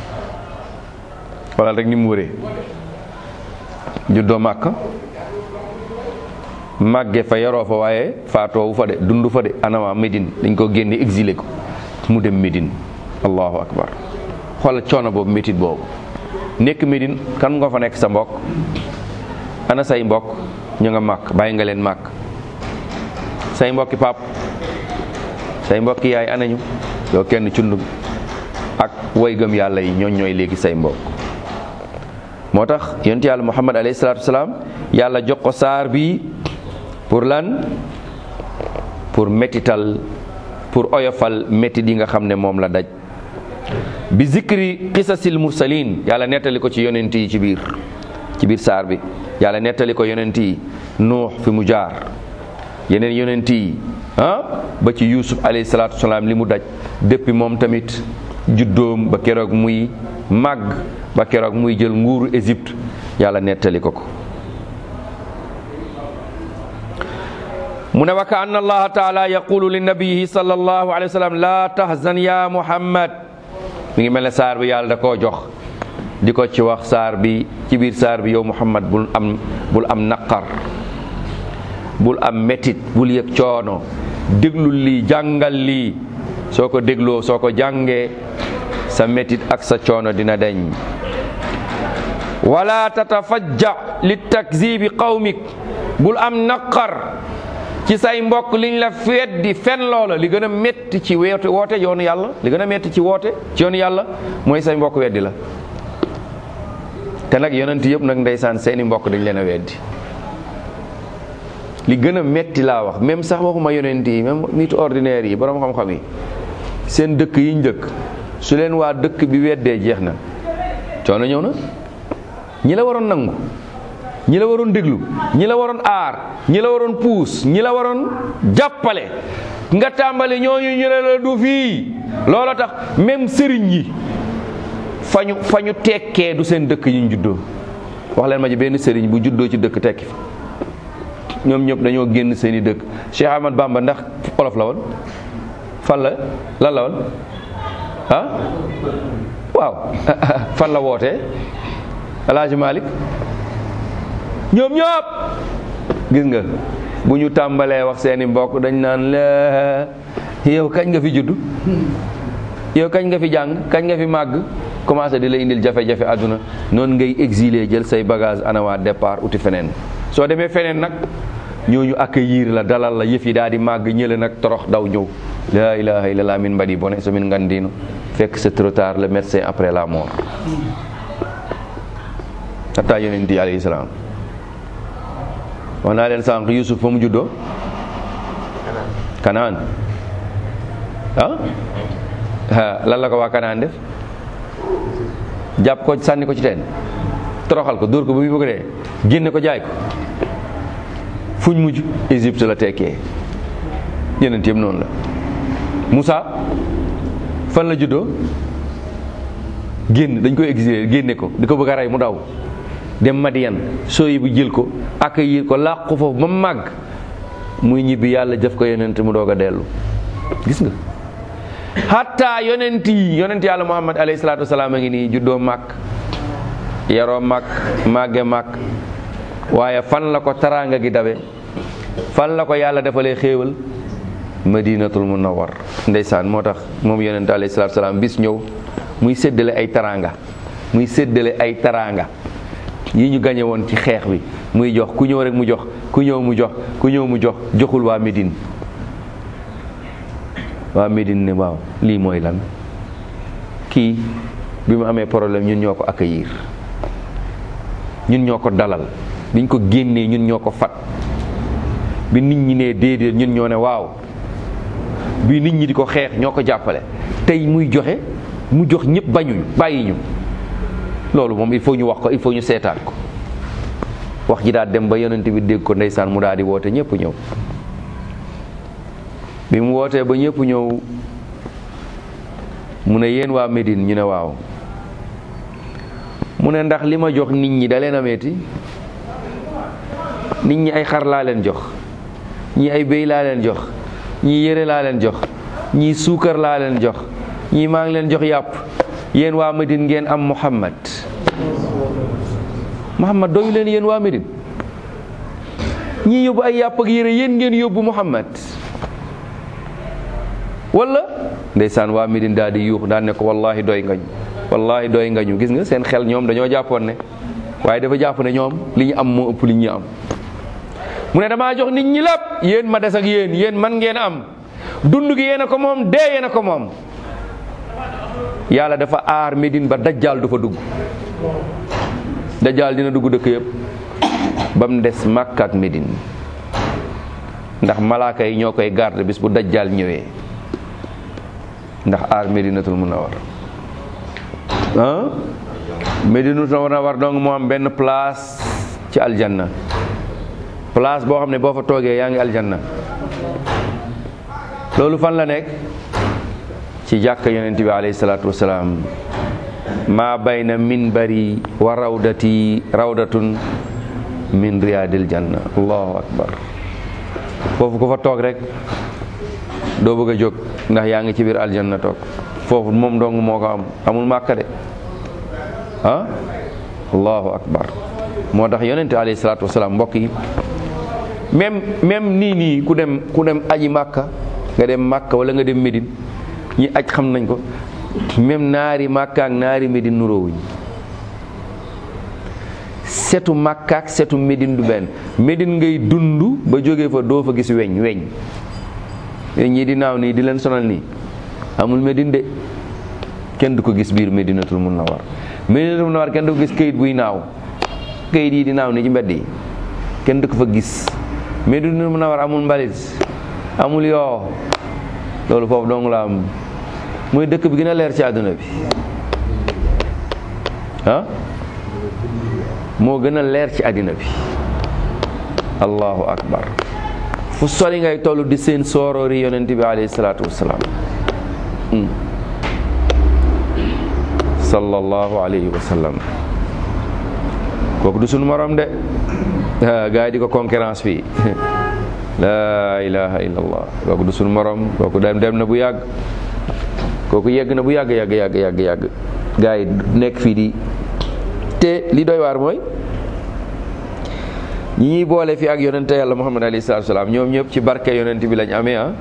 wala rek ni mu wëree juddoo màkk màgge fa yaroo fa waaye faatoowu fa de dund fa de anama Médine dañ ko génne exilé ko mu dem Médine allahu akbar xoolal coono boobu métit boobu nekk Médine kan nga fa nekk sa mbokk ana say mbokk ñu nga màkk bàyyi nga leen màkk say mbokki pap say mbokki yaay anañu yow kenn cundum ak way gëm yàlla yi ñooñ ñooy léegi say mbokk moo tax yonent yàlla muhammad alayhi salaatu wasalaam yàlla jox ko saar bi pour lan pour métital pour oyofal métit yi nga xam ne moom la daj bi zikri qisasil mursalin yàlla nettali ko ci yonent yi ci biir ci biir saar bi yàlla nettali ko yonent yi nuux fi mu jaar yeneen yonent yi ah ba ci yusuf alayhi salaatu wasalaam li mu daj depuis moom tamit juddoom ba keroog muy màgg ba keroog muy jël nguuru Égypte yàlla nettali ko ko mu ne wa ka anna allaha taala yaqulu li nabiyihi sallallahu alayhi wa sallam la tahzan ya muhammad mi ngi mel ne saar bi yàlla da koo jox di ko ci wax saar bi ci biir saar bi yow muhammad bul am bul am naqar bul am métit bul yëg coono déglul lii jàngal lii soo ko dégloo soo ko jàngee sa métit ak sa coono dina deñ wala tatafajja li takzibi qawmik bul am naqar ci say mbokk liñ la weddi fen loola li gën a métti ci woote woote yoonu yàlla li gën a métti ci woote ci yoonu yàlla mooy say mbokk weddi la te nag yonent yëpp nag ndeysaan seeni mbokk dañ leen a weddi li gën a métti laa wax même sax waxuma yonent yi même nit ordinaire yi borom xam-xam yi seen dëkk yiñ dëkk su leen waa dëkk bi weddee jeex na coono ñëw na ñi la waroon nangu ñi la waroon déglu ñi la waroon aar ñi la waroon puus ñi la waroon jàppale nga tàmbali ñooñu ñu ne la du fii loolu tax même sëriñ yi fa ñu fa ñu tekkee du seen dëkk yi ñu juddoo wax leen ma ji benn sëriñ bu juddoo ci dëkk tekki fa ñoom ñëpp dañoo génn seen i dëkk Cheikh Ahmad Bamba ndax olof la woon fan la lan la woon ah waaw fan la wootee El Hadj Malick ñoom ñëpp gis nga bu ñu tàmbalee wax seeni mbokk dañ naan la yow kañ nga fi judd yow kañ nga fi jàng kañ nga fi màgg commencé di la indil jafe-jafe àdduna noonu ngay exilé jël say bagage anawaa départ uti feneen soo demee feneen nag ñooñu accueillir la dalal la yëf yi daal di màgg ñële nag torox daw ñëw la ilaha illallah min mbadi bone so min ngandino fekk c'est trop tard le médecin après la mort hatta yonent yi alayhi salaam wax naa leen sànq Yusuf fa mu juddoo Kanaan ah lan la ko waa Kanaan def jàpp ko sànni ko ci teen toroxal ko dóor ko ba muy bëgg dee génne ko jaay ko fuñ mujj Égypte la tekkee yeneen yëpp noonu la Moussa fan la juddoo génn dañ koy exilé génne ko di ko bëgg a rey mu daw dem Madiyan sooyi bu jël ko accueillir ko làqu foofu ba màgg muy ñibbi yàlla jëf ko yonent mu doog a dellu gis nga hatta yonent yi yonent yàlla muhammad alayhi salaatu wasalaam a ngi nii juddoo màkk yaroo màkk màgge màkk waaye fan la ko taraanga gi dabe fan la ko yàlla defalee xéewal madinatul munawwar ndeysaan moo tax moom yonente alayhi salaatu salaam bis ñëw muy séddale ay taraanga muy séddale ay taraanga yi ñu gañe woon ci xeex bi muy jox ku ñëw rek mu jox ku ñëw mu jox ku ñëw mu jox joxul waa Médine waa Médine ne waaw lii mooy lan kii bi mu amee problème ñun ñoo ko accueillir ñun ñoo ko dalal biñ ko génnee ñun ñoo ko fat bi nit ñi ne déedéet ñun ñoo ne waaw bi nit ñi di ko xeex ñoo ko jàppale tey muy joxe mu jox ñëpp bañuñu bàyyi ñu loolu moom il faut ñu wax ko il faut ñu seetaan ko wax ji daal dem ba yonent bi dégg ko ndeysaan mu daal di woote ñëpp ñëw bi mu wootee ba ñëpp ñëw mu ne yéen waa Médine ñu ne waaw mu ne ndax li ma jox nit ñi da leen a metti nit ñi ay xar laa leen jox ñii ay béy laa leen jox ñii yére laa leen jox ñii suukar laa leen jox ñii maa ngi leen jox yàpp yéen waa Médine ngeen am Muhammad Muhammad doyu leen yéen waa Médine ñii yóbbu ay yàpp ak yére yéen ngeen yóbbu Muhammad wala ndeysaan waa Médine daal di yuux daan ne ko wallahi doy ngañu wallahi doy ngañu gis nga seen xel ñoom dañoo jàppoon ne waaye dafa jàpp ne ñoom li ñu am moo ëpp li ñu am mu ne damaa jox nit ñi lépp yéen ma des ak yéen yéen man ngeen am dund gi yéen a ko moom dee yéen a ko moom yàlla dafa aar Médine ba dajjaal du fa dugg dajjaal dina dugg dëkk yëpp ba mu des Makka ak Médine ndax malaaka yi ñoo koy garde bis bu dajjaal ñëwee ndax aar Médinatul Munawwar ah Médinatul Munawwar donc moo am benn place ci aljanna place boo xam ne boo fa toogee yaa ngi aljanna loolu fan la nekk ci jàkka yonent bi alayhi salaatu wasalaam maa bayna minbari wa rawdati rawdatun min riyaadil janna allahu akbar foofu ku fa toog rek doo bëgg a jóg ndax yaa ngi ci biir aljanna toog foofu moom dong moo ko am amul màkka de ah allahu akbar moo tax yonent alayhi salaatu wasalaam mbokk yi même même nii nii ku dem ku dem aji màkka nga dem màkka wala nga dem Médine ñi aj xam nañ ko même naari màkka ak naari Médine nuroowuñ setu màkka ak setu Médine du benn Médine ngay dund ba jógee fa doo fa gis weñ weñ weñ ñii di naaw nii di leen sonal nii amul Médine de kenn du ko gis biir Médinatul Munawwar Médinatul Munawwar kenn du ko gis këyit buy naaw këyit yi di naaw nii ci mbedd yi kenn du ko fa gis Médinatul Munawwar amul mbalit amul yoo loolu foofu dong la am mooy dëkk bi gën a leer ci àdduna bi ah moo gën a leer ci àddina bi allahu akbar fu sori ngay toll di seen sooroori yonent bi alayhi salaatu wassalaam sallallahu alayhi wa sallam kooku du sunu morom de gaa yi di ko concurrence fii laa ilaha illallah kooku du sunu morom kooku dem dem na bu yàgg kooku yegg na bu yàgg yàgg yàgg yàgg yàgg gaa yi nekk fii di te li doy waar mooy ñi ñuy boole fii ak yonente yàlla muhammad alayhi salaatu salaam ñoom ñëpp ci barke yonent bi lañ amee ah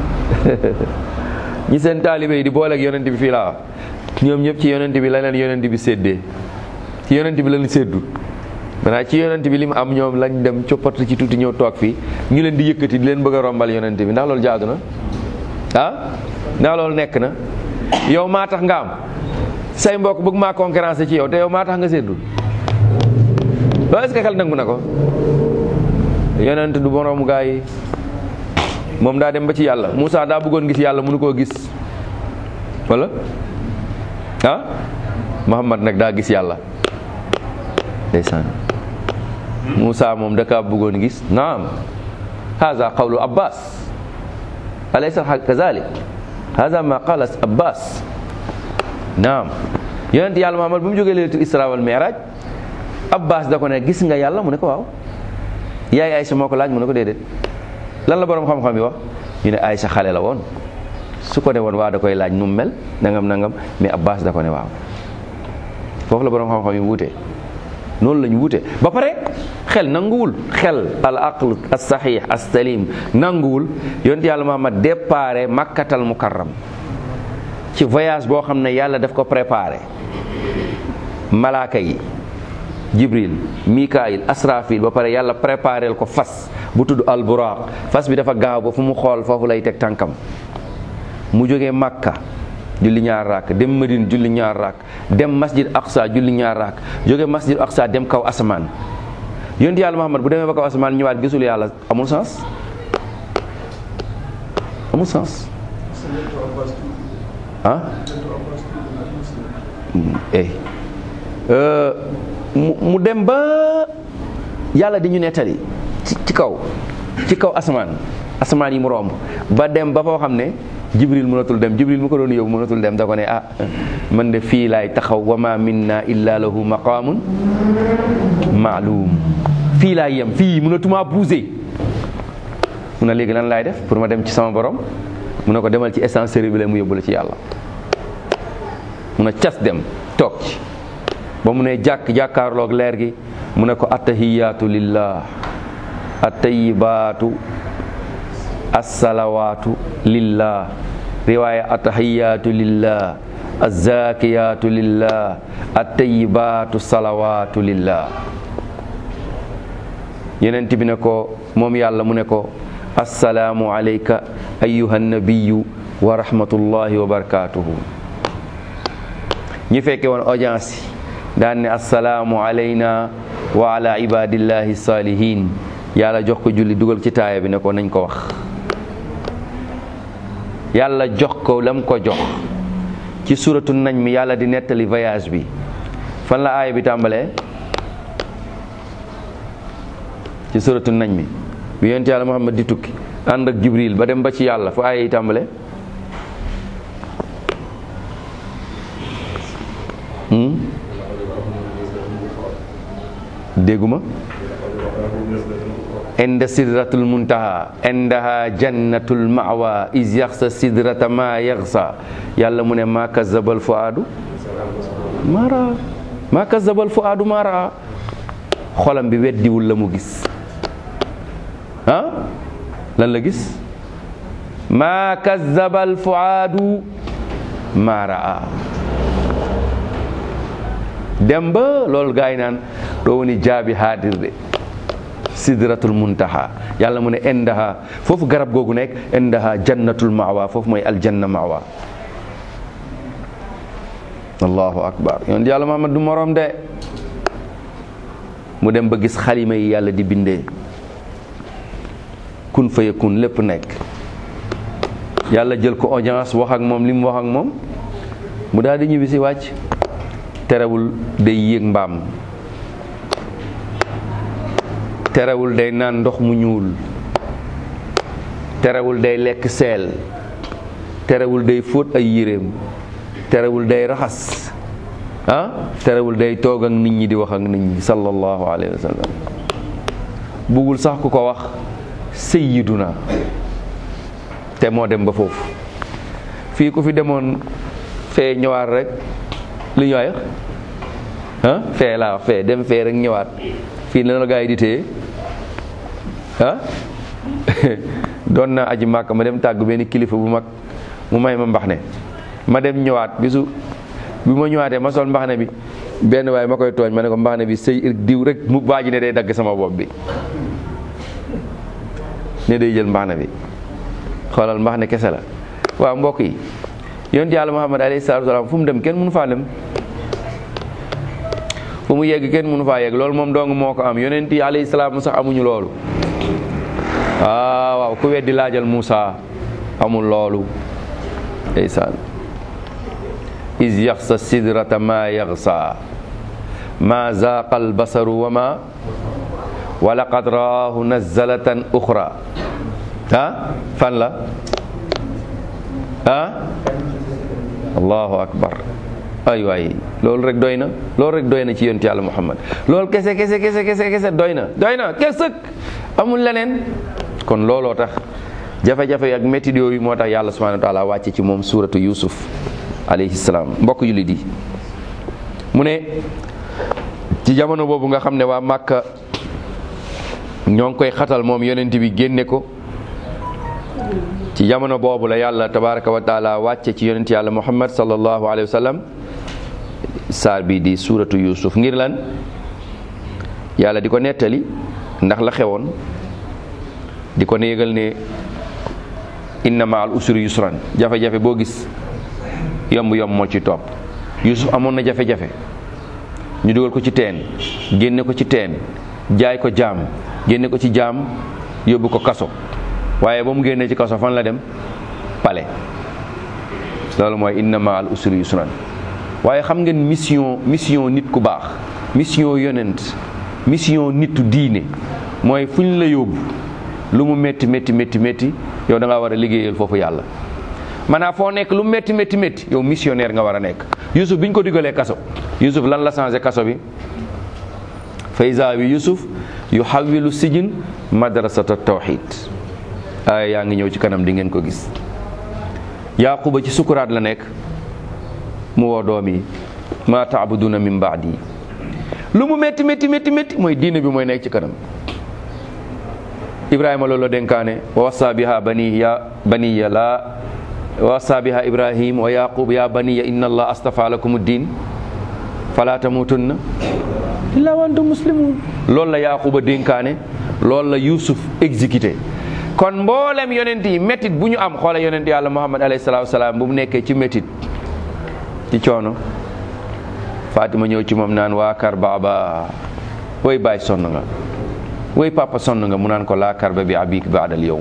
ñi seen taalibe yi di boole ak yonent bi fii laa ñoom ñëpp ci yonent bi la leen yonent bi séddee ci yonent bi lañ séddu maanaam ci yonent bi li mu am ñoom lañ dem coppatu ci tuuti ñëw toog fii ñu leen di yëkkati di leen bëgg a rombal yonent bi ndax loolu jaadu na ah ndax loolu nekk na yow maa tax nga am say mbokk bëgg maa concurrence ci yow te yow maa tax nga séddu loolu est-ce que xel nangu na ko yonent du boroomu gaa yi moom daa dem ba ci yàlla Moussa daa bëggoon gis yàlla mënu koo gis wala ah Muhammad nag daa gis yàlla ndeysaan Moussa moom da kaa bëggoon gis naam haza qawlu abbas alaysa kazalik haza ma qala abbas naam yonent yàlla Muhammad bu mu jógee leetul isra wal mi'raj abbas da ko ne gis nga yàlla mu ne ko waaw yaay Aysa moo ko laaj mu ne ko déedéet lan la borom xam-xam yi wax ñu ne Aysa xale la woon su ko ne woon waa da koy laaj nu mu mel nangam nangam mais abbas da ko ne waaw foofu la borom xam-xam yi wuute noonu la ñu wute ba pare xel nanguwul xel al aql as sahih as salim nanguwul yonent yàlla Muhammad déparé makkatal mukarram ci voyage boo xam ne yàlla daf ko préparé malaaka yi jibril mikail asrafil ba pare yàlla préparel ko fas bu tudd al buraq fas bi dafa gaaw ba fu mu xool foofu lay teg tànkam mu jógee makka julli ñaar raak dem Madine julli ñaar raak dem masjid aqsa julli ñaar raak jóge masjid aqsa dem kaw asamaan yonent yàlla Muhammad bu demee ba kaw asamaan ñëwaat gisul yàlla amul sens amul sens ah eh mu dem ba yàlla di ñu nettali ci kaw ci kaw asamaan asamaan yi mu romb ba dem ba foo xam ne jibril mënatul dem jibril mu ko doon yóbbu mënatul dem da ko ne ah man de fii laay taxaw wa ma minna illa lahu maqaamun maalum fii laay yem fii mënatuma bouger mu ne léegi lan laay def pour ma dem ci sama borom mu ne ko demal ci ascenseur bi la mu yóbbu la ci yàlla mu ne cas dem toog ci ba mu ne jàkk jàkkaarloog leer gi mu ne ko attahiyaatu lillah attayibaatu assalawaatu lillah riwaaya attahiyaatu lillah azzakiyaatu lillah attayibaatu salawaatu lillah yeneen bi ne ko moom yàlla mu ne ko assalaamu alayka ayyuha nabiyu wa rahmatullahi wa barakatuhu ñi fekke woon audience yi daan ne assalaamu alayna wa ala ibadillahi salihin yàlla jox ko julli dugal ci taaya bi ne ko nañ ko wax yàlla jox ko lam ko jox ci suratu nañ mi yàlla di nettali voyage bi fan la aaya bi tàmbalee ci suratu nañ mi bi yonent yàlla Muhammad di tukki ànd ak Jibril ba dem ba ci yàlla fu aaya yi tàmbalee dégguma inda sidratul muntaha indaha jannatul mawa is yaxsa sidrata ma yaxsa yàlla mu ne ma kazabal fuaadu mara ma kazabal fuaadu mara xolam bi weddiwul la mu gis ah lan la gis ma kazabal fuaadu mara dem ba loolu gaa yi naan doo woni jaabi haadir de sidratul muntaha yàlla mu ne indaha foofu garab googu nekk indaha jannatul mawa foofu mooy aljanna mawa allahu akbar yoon yàlla Muhammad du morom de mu dem ba gis xalima yi yàlla di bindee kun fa yakun lépp nekk yàlla jël ko audience wax ak moom li mu wax ak moom mu daal di ñibbi si wàcc terewul day yéeg mbaam terewul day naan ndox mu ñuul terewul day lekk seel terewul day fóot ay yéreem terewul day raxas ah terewul day toog ak nit ñi di wax ak nit ñi sallallahu alayhi wa sallam buggul sax ku ko wax sayyiduna te moo dem ba foofu fii ku fi demoon fee ñëwaat rek li ñooy ah fee laa fee dem fee rek ñëwaat fii la la gaa yi di téye ah doon naa aji màkk ma dem tàgg benn kilifa bu mag mu may ma mbax ne ma dem ñëwaat bisu bi ma ñëwaatee ma sol mbax ne bi benn waaye ma koy tooñ ma ne ko mbax ne bi sëy diw rek mu baaji ne day dagg sama bopp bi ne day jël mbax ne bi xoolal mbax ne kese la waaw mbokk yi yonent yàlla Muhammad alayhi salaatu wasalaam fu mu dem kenn mënu faa dem fu mu yegg kenn mënu faa yegg loolu moom dong moo ko am yonent yi alayhi salaam sax amuñu loolu waaw waaw ku weddi laajal Muusa amul loolu ndeysaan is yaxsa sidrata ma yaxsa ma zaaqa albasaru wa ma wa laqad raahu nazalatan uxra ah fan la ah allahu akbar ay waay loolu rek doy na loolu rek doy na ci yonent yàlla muhammad loolu kese kese kese kese kese doy na doy na kesëk amul leneen kon looloo tax jafe-jafe ak métti yooyu moo tax yàlla subhanahu wa taala wàcce ci moom suuratu yusuf alayhi salaam mbokk jullit yi mu ne ci jamono boobu nga xam ne waa Màkka ñoo ngi koy xatal moom yonent bi génne ko ci jamono boobu la yàlla tabaraka wa taala wàcce ci yonent yàlla muhammad sallallahu alayhi wa sallam saar bi di suuratu yusuf ngir lan yàlla di ko nettali ndax la xewoon di ko ne yëgal ne inna ma al usri yusran jafe-jafe boo gis yomb-yomb moo ci topp yusuf amoon na jafe-jafe ñu dugal ko ci teen génne ko ci teen jaay ko jaam génne ko ci jaam yóbbu ko kaso waaye ba mu génnee ci kaso fan la dem pale loolu mooy inna ma al usri yusran waaye xam ngeen mission mission nit ku baax mission yonent mission nitu diine mooy fu ñu la yóbbu lu mu métti métti métti métti yow da ngaa war a liggéeyal foofu yàlla maanaam foo nekk lu métti métti métti yow missionnaire nga war a nekk Yusuf bi ñu ko digalee kaso Yusuf lan la changé kaso bi faysa bi Yusuf yu xawilu sijin madrasata tawxid aaya yaa ngi ñëw ci kanam di ngeen ko gis yaquba ci sukuraat la nekk mu woo doom yi ma taabuduna min baadi lu mu métti métti métti métti mooy diine bi mooy nekk ci kanam ibrahima loolu la dénkaane wa wassa biha bani ya baniya la wa wassa biha ibrahim wa yaqub ya baniya inna allah astafa lakum din fala tamutunna illa wa antum muslimun loolu la yaquba dénkaane loolu la yusuf exécuté kon mboolem yonent yi métit bu ñu am xoola yonent yàlla muhammad alayhi salaatu salaam bu mu nekkee ci métit ci coono fatima ñëw ci moom naan waa kar baaba woy baay sonn nga woy papa sonn nga mu naan ko laa karba bi abik baadal yowm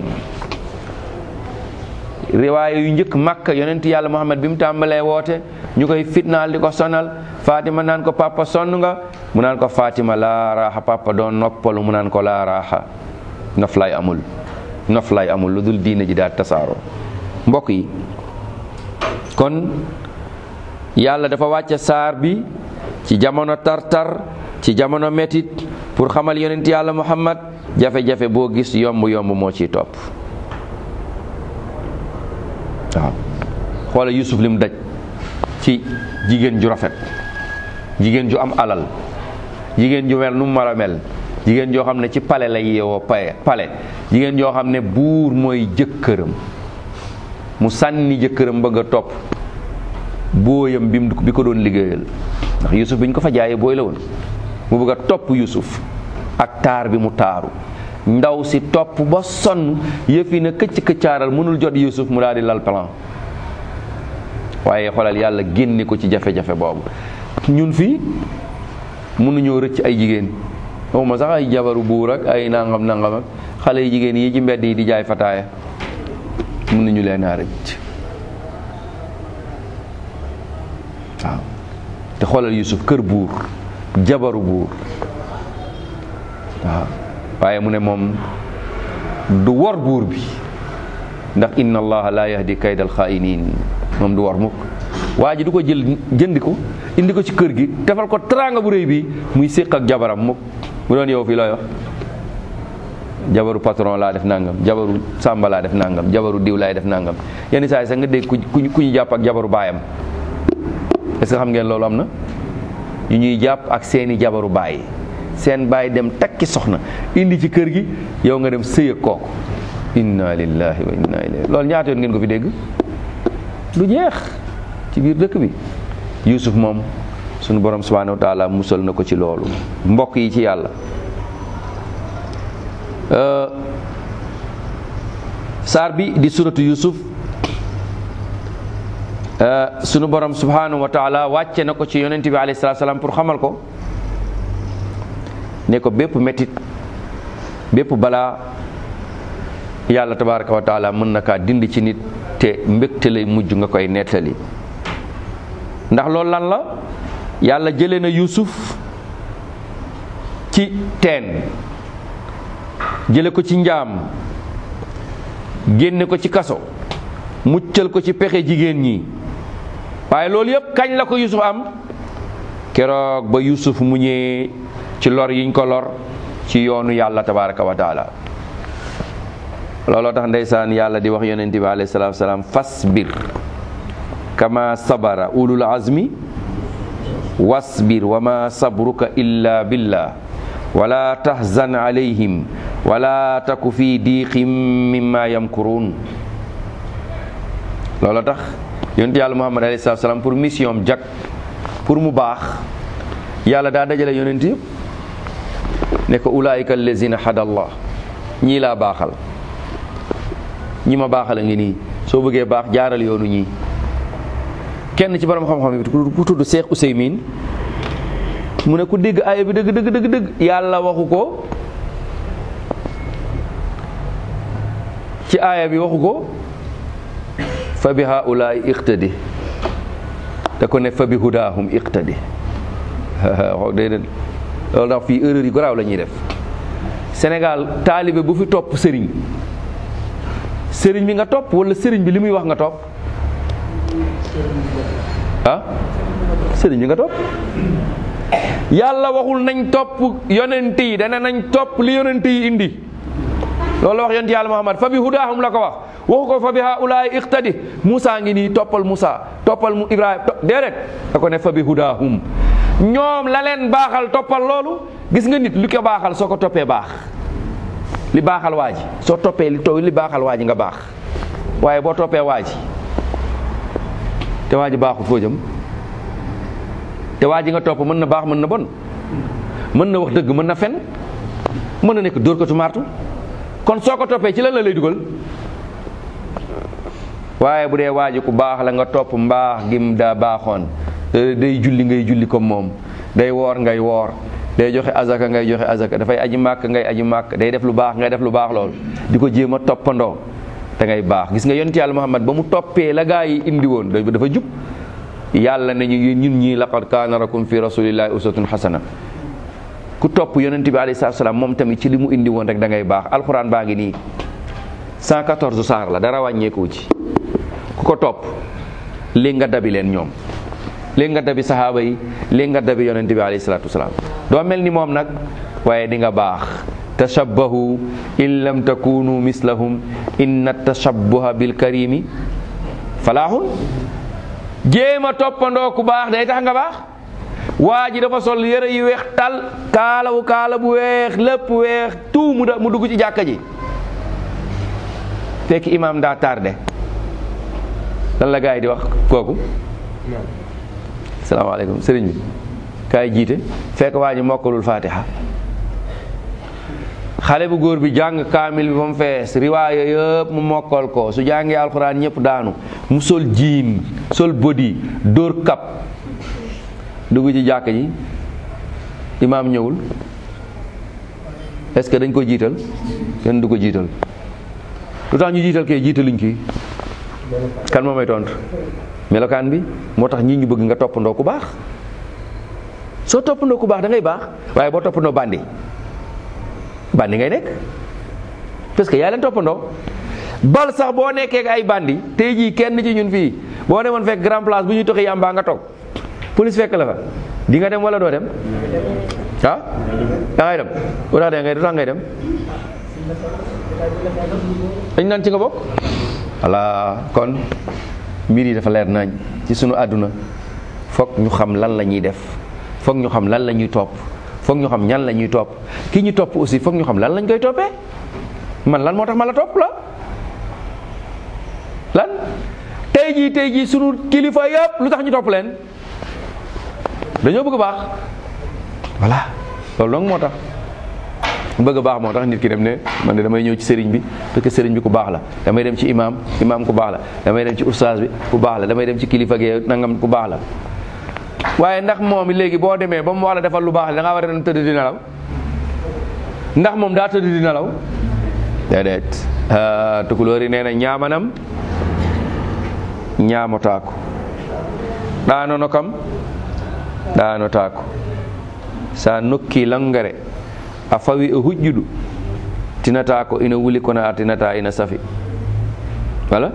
riwaaya yu njëkk makka yonent yàlla muhammad bi mu tàmbalee woote ñu koy fitnaal di ko sonal fatima naan ko papa sonn nga mu naan ko fatima laa raaxa papa doon noppalu mu naan ko laa raaxa noflaay amul noflaay amul lu dul diine ji daal tasaaroo mbokk yi kon yàlla dafa wàcce saar bi ci jamono tartar ci jamono metit pour xamal yonent yàlla muhammad jafe-jafe boo gis yomb yomb moo ciy topp waaw xoola yusuf li mu daj ci jigéen ju rafet jigéen ju am alal jigéen ju mel nu mu mar a mel jigéen joo xam ne ci pale la yeewoo paye pale jigéen joo xam ne buur mooy jëkkëram mu sànni jëkkëram bëgg a topp booyam bi bi ko doon liggéeyal ndax yusuf bi ñu ko fa jaayee booy la woon mu bëgg a topp yusuf ak taar bi mu taaru ndaw si topp ba sonn yëfi na këcc këccaaral mënul jot yusuf mu daal di lal plan waaye xoolal yàlla génne ko ci jafe-jafe boobu ñun fii mënuñoo rëcc ay jigéen waxuma sax ay jabaru buur ak ay nangam nangam ak xale yi jigéen yi ci mbedd yi di jaay fataaya mënuñu leen a rëcc waaw te xoolal yusuf kër buur jabaru buur waaw waaye mu ne moom du wor buur bi ndax inna allaha la yahdi kaydal xaa'iniin moom du wor mukk waa ji du ko jël jëndi ko indi ko ci kër gi defal ko teraanga bu rëy bi muy séq ak jabaram mukk mu doon yow fii looy wax jabaru patron laa def nangam jabaru sàmba laa def nangam jabaru diw laay def nangam yenn saa yi sax nga dégg ku ku ñu jàpp ak jabaru baayam est-ce que xam ngeen loolu am na yu ñuy jàpp ak seeni jabaru baay seen baay dem takki soxna indi ci kër gi yow nga dem sëy ak kooku inna lillahi wa inna ilayhi loolu ñaata yoon ngeen ko fi dégg du jeex ci biir dëkk bi yusuf moom sunu borom subhanahu wa taala musal na ko ci loolu mbokk yi ci yàlla saar bi di suratu yusuf sunu borom subhanahu wa taala wàcce na ko ci yonent bi alayhi salatu salaam pour xamal ko ne ko bépp métit bépp balaa yàlla tabaraka wa taala mën na kaa dindi ci nit te mbégte lay mujj nga koy nettali ndax loolu lan la yàlla jëlee na yusuf ci teen jële ko ci njaam génne ko ci kaso muccal ko ci pexe jigéen ñi waaye loolu yëpp kañ la ko yusuf am keroog ba yusuf mu ñëwee ci lor yiñ ko lor ci yoonu yàlla tabaraka wa taala looloo tax ndeysaan yàlla di wax yonente bi alayhi salaatu salaam fasbir kama sabara ulul azmi wasbir wa ma sabruka illa billah wala tahzan alayhim wala taku fi diqim mimma yamkurun loolu tax yonent yàlla muhammad alayhi salaatu salaam pour mission am jag pour mu baax yàlla daa dajale yonent yëpp ne ko ulaayika allazina hadallah ñii laa baaxal ñi ma baaxal a ngi nii soo bëggee baax jaaral yoonu ñii kenn ci borom xam-xam yi ku tudd Cheikh Ouseymin mu ne ku dégg aaya bi dëgg dëgg dëgg dëgg yàlla waxu ko ci aaya bi waxu ko fa bi haulaay iqtadi da ko ne fa bi hudaahum iqtadi wax déedéet loolu tax fii erreur yi garaaw la ñuy def Sénégal taalibe bu fi topp sëriñ sëriñ bi nga topp wala sëriñ bi li muy wax nga topp ah sëriñ bi nga topp yàlla waxul nañ topp yonent yi dana nañ topp li yonent yi indi loolu la wax yonent yàlla Muhammad fa bi hudaahum la ko wax waxu ko fa bi haulaay iqtadi Moussa ngi nii toppal Moussa toppal mu Ibrahima déedéet da ko ne fa bi hudaahum ñoom la leen baaxal toppal loolu gis nga nit lu ko baaxal soo ko toppee baax li baaxal waa ji soo toppee li taw li baaxal waa ji nga baax waaye boo toppee waa ji te waa ji baaxul foo jëm te waa ji nga topp mën na baax mën na bon mën na wax dëgg mën na fen mën na nekk dóor ko tu martu kon soo ko toppee ci lan la lay dugal waaye bu dee waa ji ku baax la nga topp mbaax gim daa baaxoon day julli ngay julli comme moom day woor ngay woor day joxe azaka ngay joxe azaka dafay aji màkk ngay aji màkk day def lu baax ngay def lu baax lool di ko jéem a toppandoo da ngay baax gis nga yonent yàlla Muhammad ba mu toppee la gaa yi indi woon dafa jub yàlla ne ñu ñun ñii laqad kaana lakum fi rasulillahi uswatun hasana ku topp yonent bi alayhi salaatu salaam moom tamit ci li mu indi woon rek da ngay baax alxuraan baa ngi nii 114 saar la dara wàññeeku ci ku ko topp léegi nga dabi leen ñoom léegi nga dabi saxaaba yi léegi nga dabi yonent bi alayhi salaatu wasalaam doo mel ni moom nag waaye di nga baax tashabbahu in lam takunu mislahum inna tashabbuha bil karimi falaaxun jéem a toppandoo ku baax day tax nga baax waa ji dafa sol yëre yu weex tal kaalawu kaala bu weex lépp weex tout mu mu dugg ci jàkka ji fekk imaam daa tardé lan la gaa yi di wax kooku salaamaaleykum sëriñ bi kaay jiite fekk waa ji mokkalul fatiha xale bu góor bi jàng kaamil bi ba mu fees riwaaya yëpp mu mokkal ko su jàngee alxuraan ñëpp daanu mu sol jiin sol bodi dóor kap dugg ci jàkk ji imaam ñëwul est-ce que dañ ko jiital kenn du ko jiital lu tax ñu jiital kee jiitaluñ kii kan moo may tontu melokaan bi moo tax ñii ñu bëgg nga toppandoo ku baax soo toppandoo ku baax da ngay baax waaye boo toppandoo bandi bandi ngay nekk parce que yaa leen toppandoo bal sax boo nekkee ak ay bandi tey jii kenn ci ñun fii boo demoon fekk grand place bu ñuy toxi yàmbaa nga toog police fekk la fa di nga dem wala doo dem ah da ngay dem lu tax ngay tax ngay dem dañ naan ci nga bokk voilà kon mbir yi dafa leer nañ ci sunu àdduna foog ñu xam lan la ñuy def foog ñu xam lan la ñuy topp foog ñu xam ñan la ñuy topp ki ñu topp aussi foog ñu xam lan lañ koy toppee man lan moo tax ma la topp la lan tey jii tey jii sunu kilifa yëpp lu tax ñu topp leen dañoo bëgg baax voilà loolu donc moo tax bëgg baax moo tax nit ki dem ne man de damay ñëw ci sëriñ bi parce que sëriñ bi ku baax la damay dem ci imam imam ku baax la damay dem ci ustaas bi ku baax la damay dem ci kilifa gi nangam ku baax la waaye ndax moom léegi boo demee ba mu wax la defal lu baax la da ngaa war a dem tëdd di nelaw ndax moom daa tëdd di nelaw déedéet tukulóor yi nee na ñaamanam ñaamotaako ɗaanono kam ɗaanotaako sa nokki langare a fawi e huƴƴuɗo tinata ko ina wuli kono a tinata ina safi wala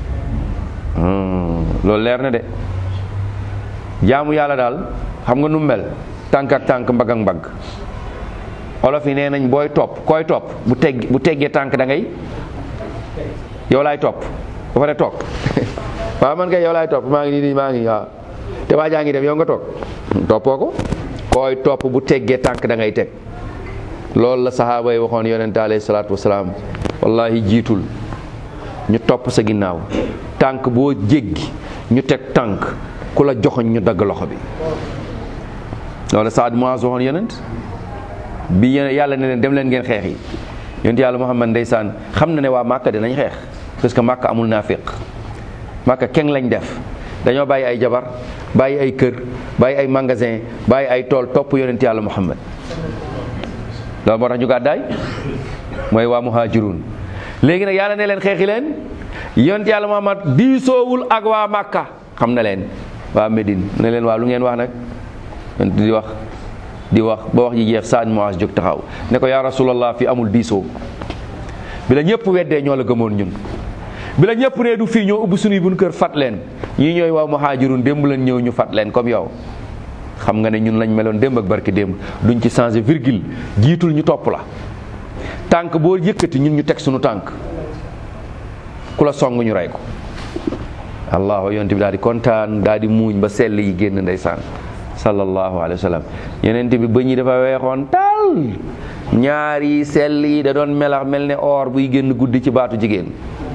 loolu leer na de jaamu yàlla daal xam nga nu mel tànk ak tànk mbagg ak mbagg olof yi nee nañ booy topp koy topp bu tegg bu teggee tànk da ngay yow laay topp ba pare toog waaw man kay yow laay topp maa ngi nii nii maa ngi waaw te waa jaa ngi dem yow nga toog toppoo ko kooy topp bu teggee tànk da ngay teg loolu la saxaaba yi waxoon yonente alayhi salaatu wasalaam wallahi jiitul ñu topp sa ginnaaw tànk boo jéggi ñu teg tànk ku la joxoñ ñu dagg loxo bi loolu Saad Muaz waxoon yonent bi yàlla ne leen dem leen ngeen xeex yi yonent yàlla Muhammad ndeysaan xam na ne waa Màkka dinañ xeex parce que Màkka amul naafiq Màkka keng lañ def dañoo bàyyi ay jabar bàyyi ay kër bàyyi ay magasin bàyyi ay tool topp yonent yàlla Muhammad loolu moo tax ñu gàddaay mooy waa muhajirun léegi nag yàlla ne leen xeexi leen yonent yàlla Muhammad diisoowul ak waa Màkka xam na leen waa Médine ne leen waa lu ngeen wax nag yonent di wax di wax ba wax ji jeex Saad Muaz jóg taxaw ne ko yaa rasulallah fi amul diisoo bi la ñëpp weddee ñoo la gëmoon ñun bi la ñëpp ne du fii ñoo ubbi suñuy buñ kër fat leen ñii ñooy waa muhajirun démb leen ñëw ñu fat leen comme yow xam nga ne ñun lañ meloon démb ak barki démb duñ ci changé virgule jiitul ñu topp la tànk boo yëkkati ñun ñu teg suñu tànk ku la song ñu rey ko allahu yonent bi daal di kontaan daal di muuñ ba sell yi génn ndeysaan sallallahu alayhi wa sallam yonent bi bëñ yi dafa weexoon tal ñaari sell yi da doon melax mel ne or buy génn guddi ci baatu jigéen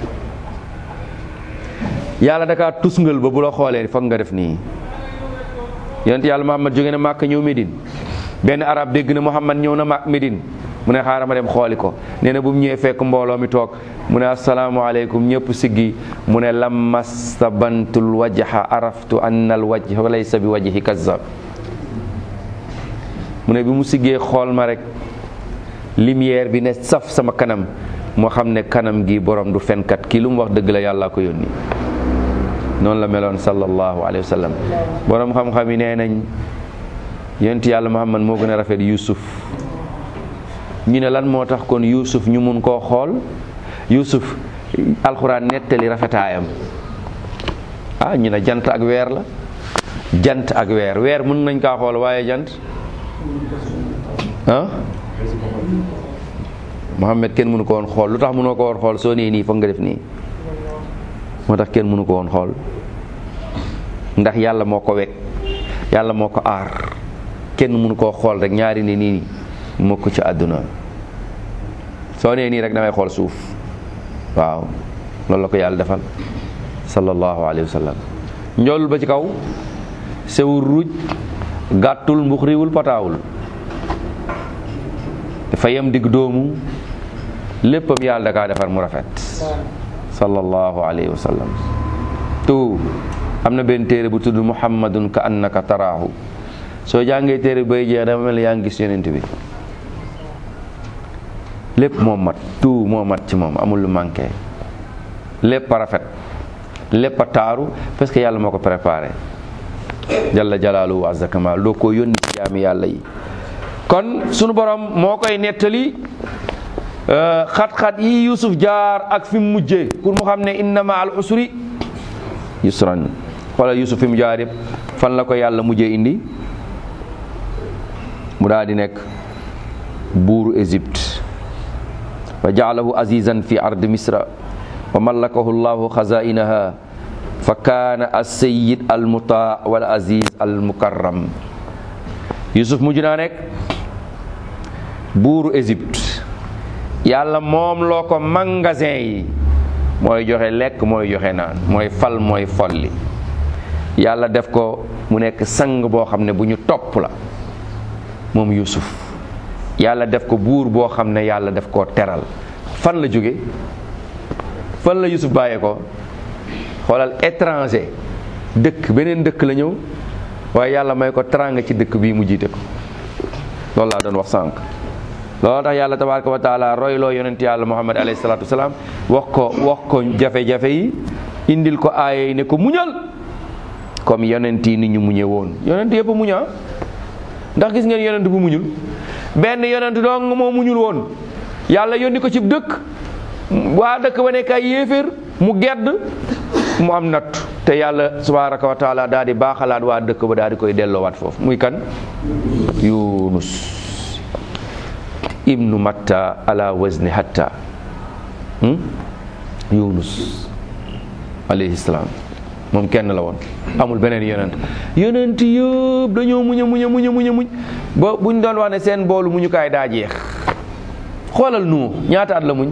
yàlla dakaa tusngal ba bu la xoolee foog nga def nii yonent yàlla Muhammad jóge na Màkka ñëw Médine benn arab dégg na Muhammad ñëw na Màkk Médine mu ne xaaral ma dem xooli ko nee na bu mu ñëwee fekk mbooloo mi toog mu ne asalaamaaleykum ñëpp siggi mu ne lamma stabantul wajha araftu anna al wajha laysa bi wajhi kazzab mu ne bi mu siggee xool ma rek lumière bi ne saf sama kanam moo xam ne kanam gi borom du fenkat kii lu mu wax dëgg la yàlla ko yónni noonu la meloon sallallahu alayhi wa sallam borom xam-xam yi nee nañ yonent yàlla Muhammad moo gën a rafet Yuusuf ñu ne lan moo tax kon Yuusuf ñu mun koo xool Yuusuf alxuraan nettali rafetaayam ah ñu ne jant ak weer la jant ak weer weer mun nañ kaa xool waaye jant ah Muhammad kenn mënu ko woon xool lu tax mënoo ko woon xool soo nee nii foog nga def nii moo tax kenn mënu ko woon xool ndax yàlla moo ko wekk yàlla moo ko aar kenn mënu koo xool rek ñaari ne nii mukk ci àdduna soo nee nii rek da ngay xool suuf waaw loolu la ko yàlla defal sallallahu alayhi wa sallam njoolul ba ci kaw sewul ruuj gàttul mbuxriwul pataawul dafa yem digg doomu léppam yàlla da kaa defar mu rafet sallallahu alayhi wa sallam tu am na benn téere bu tudd muhammadun ka annaka taraahu soo jàngee téere bay jeex dafa mel ni yaa ngi gis yonent bi lépp moo mat tout moo mat ci moom amul lu manqué lépp a rafet lépp a taaru parce que yàlla moo ko préparé jalla jalaaluhu wa azza kamal doo ko yónni ci jaami yàlla yi kon sunu borom moo koy nettali xat-xat yi Yusuf jaar ak fi mu mujjee pour mu xam ne innama al usri yusran wala Yusuf fi mu jaar yëpp fan la ko yàlla mujjee indi mu daal di nekk buuru Égypte wa jaalahu azizan fi ard misra wa mallakahu llahu xazainaha fa kaana as-sayyid al mutaa wal aziz al mukarram Yusuf mujj naa nekk buuru Égypte yàlla moom loo ko magasin yi mooy joxe lekk mooy joxe naan mooy fal mooy folli yàlla def ko mu nekk sang boo xam ne bu ñu topp la moom Yusuf yàlla def ko buur boo xam ne yàlla def koo teral fan la jóge fan la Yusuf bàyyee ko xoolal étranger dëkk beneen dëkk la ñëw waaye yàlla may ko teranga ci dëkk bii mu jiite ko loolu laa doon wax sànq loolu tax yàlla tabaraka wa taala royloo yonent yàlla muhammad alayhi salaatu wasalaam wax ko wax ko jafe-jafe yi indil ko aaya yi ne ko muñal comme yonent yi ni ñu muñe woon yonent yëpp muñaa ndax gis ngeen yonent bu muñul benn yonent dong moo muñul woon yàlla yónni ko ci dëkk waa dëkk ba nekk ay yéeféer mu gedd mu am natt te yàlla tabaraka wa taala daal di baaxalaat waa dëkk ba daal di koy delloowaat foofu muy kan yunus ibnu matta ala wazni hatta yunus alayhi salaam moom kenn la woon amul beneen yonent yonent yëpp dañoo muñ a muñ a muñ a muñ a muñ ba buñ doon wax ne seen boolu muñukaay daa jeex xoolal nu ñaata at la muñ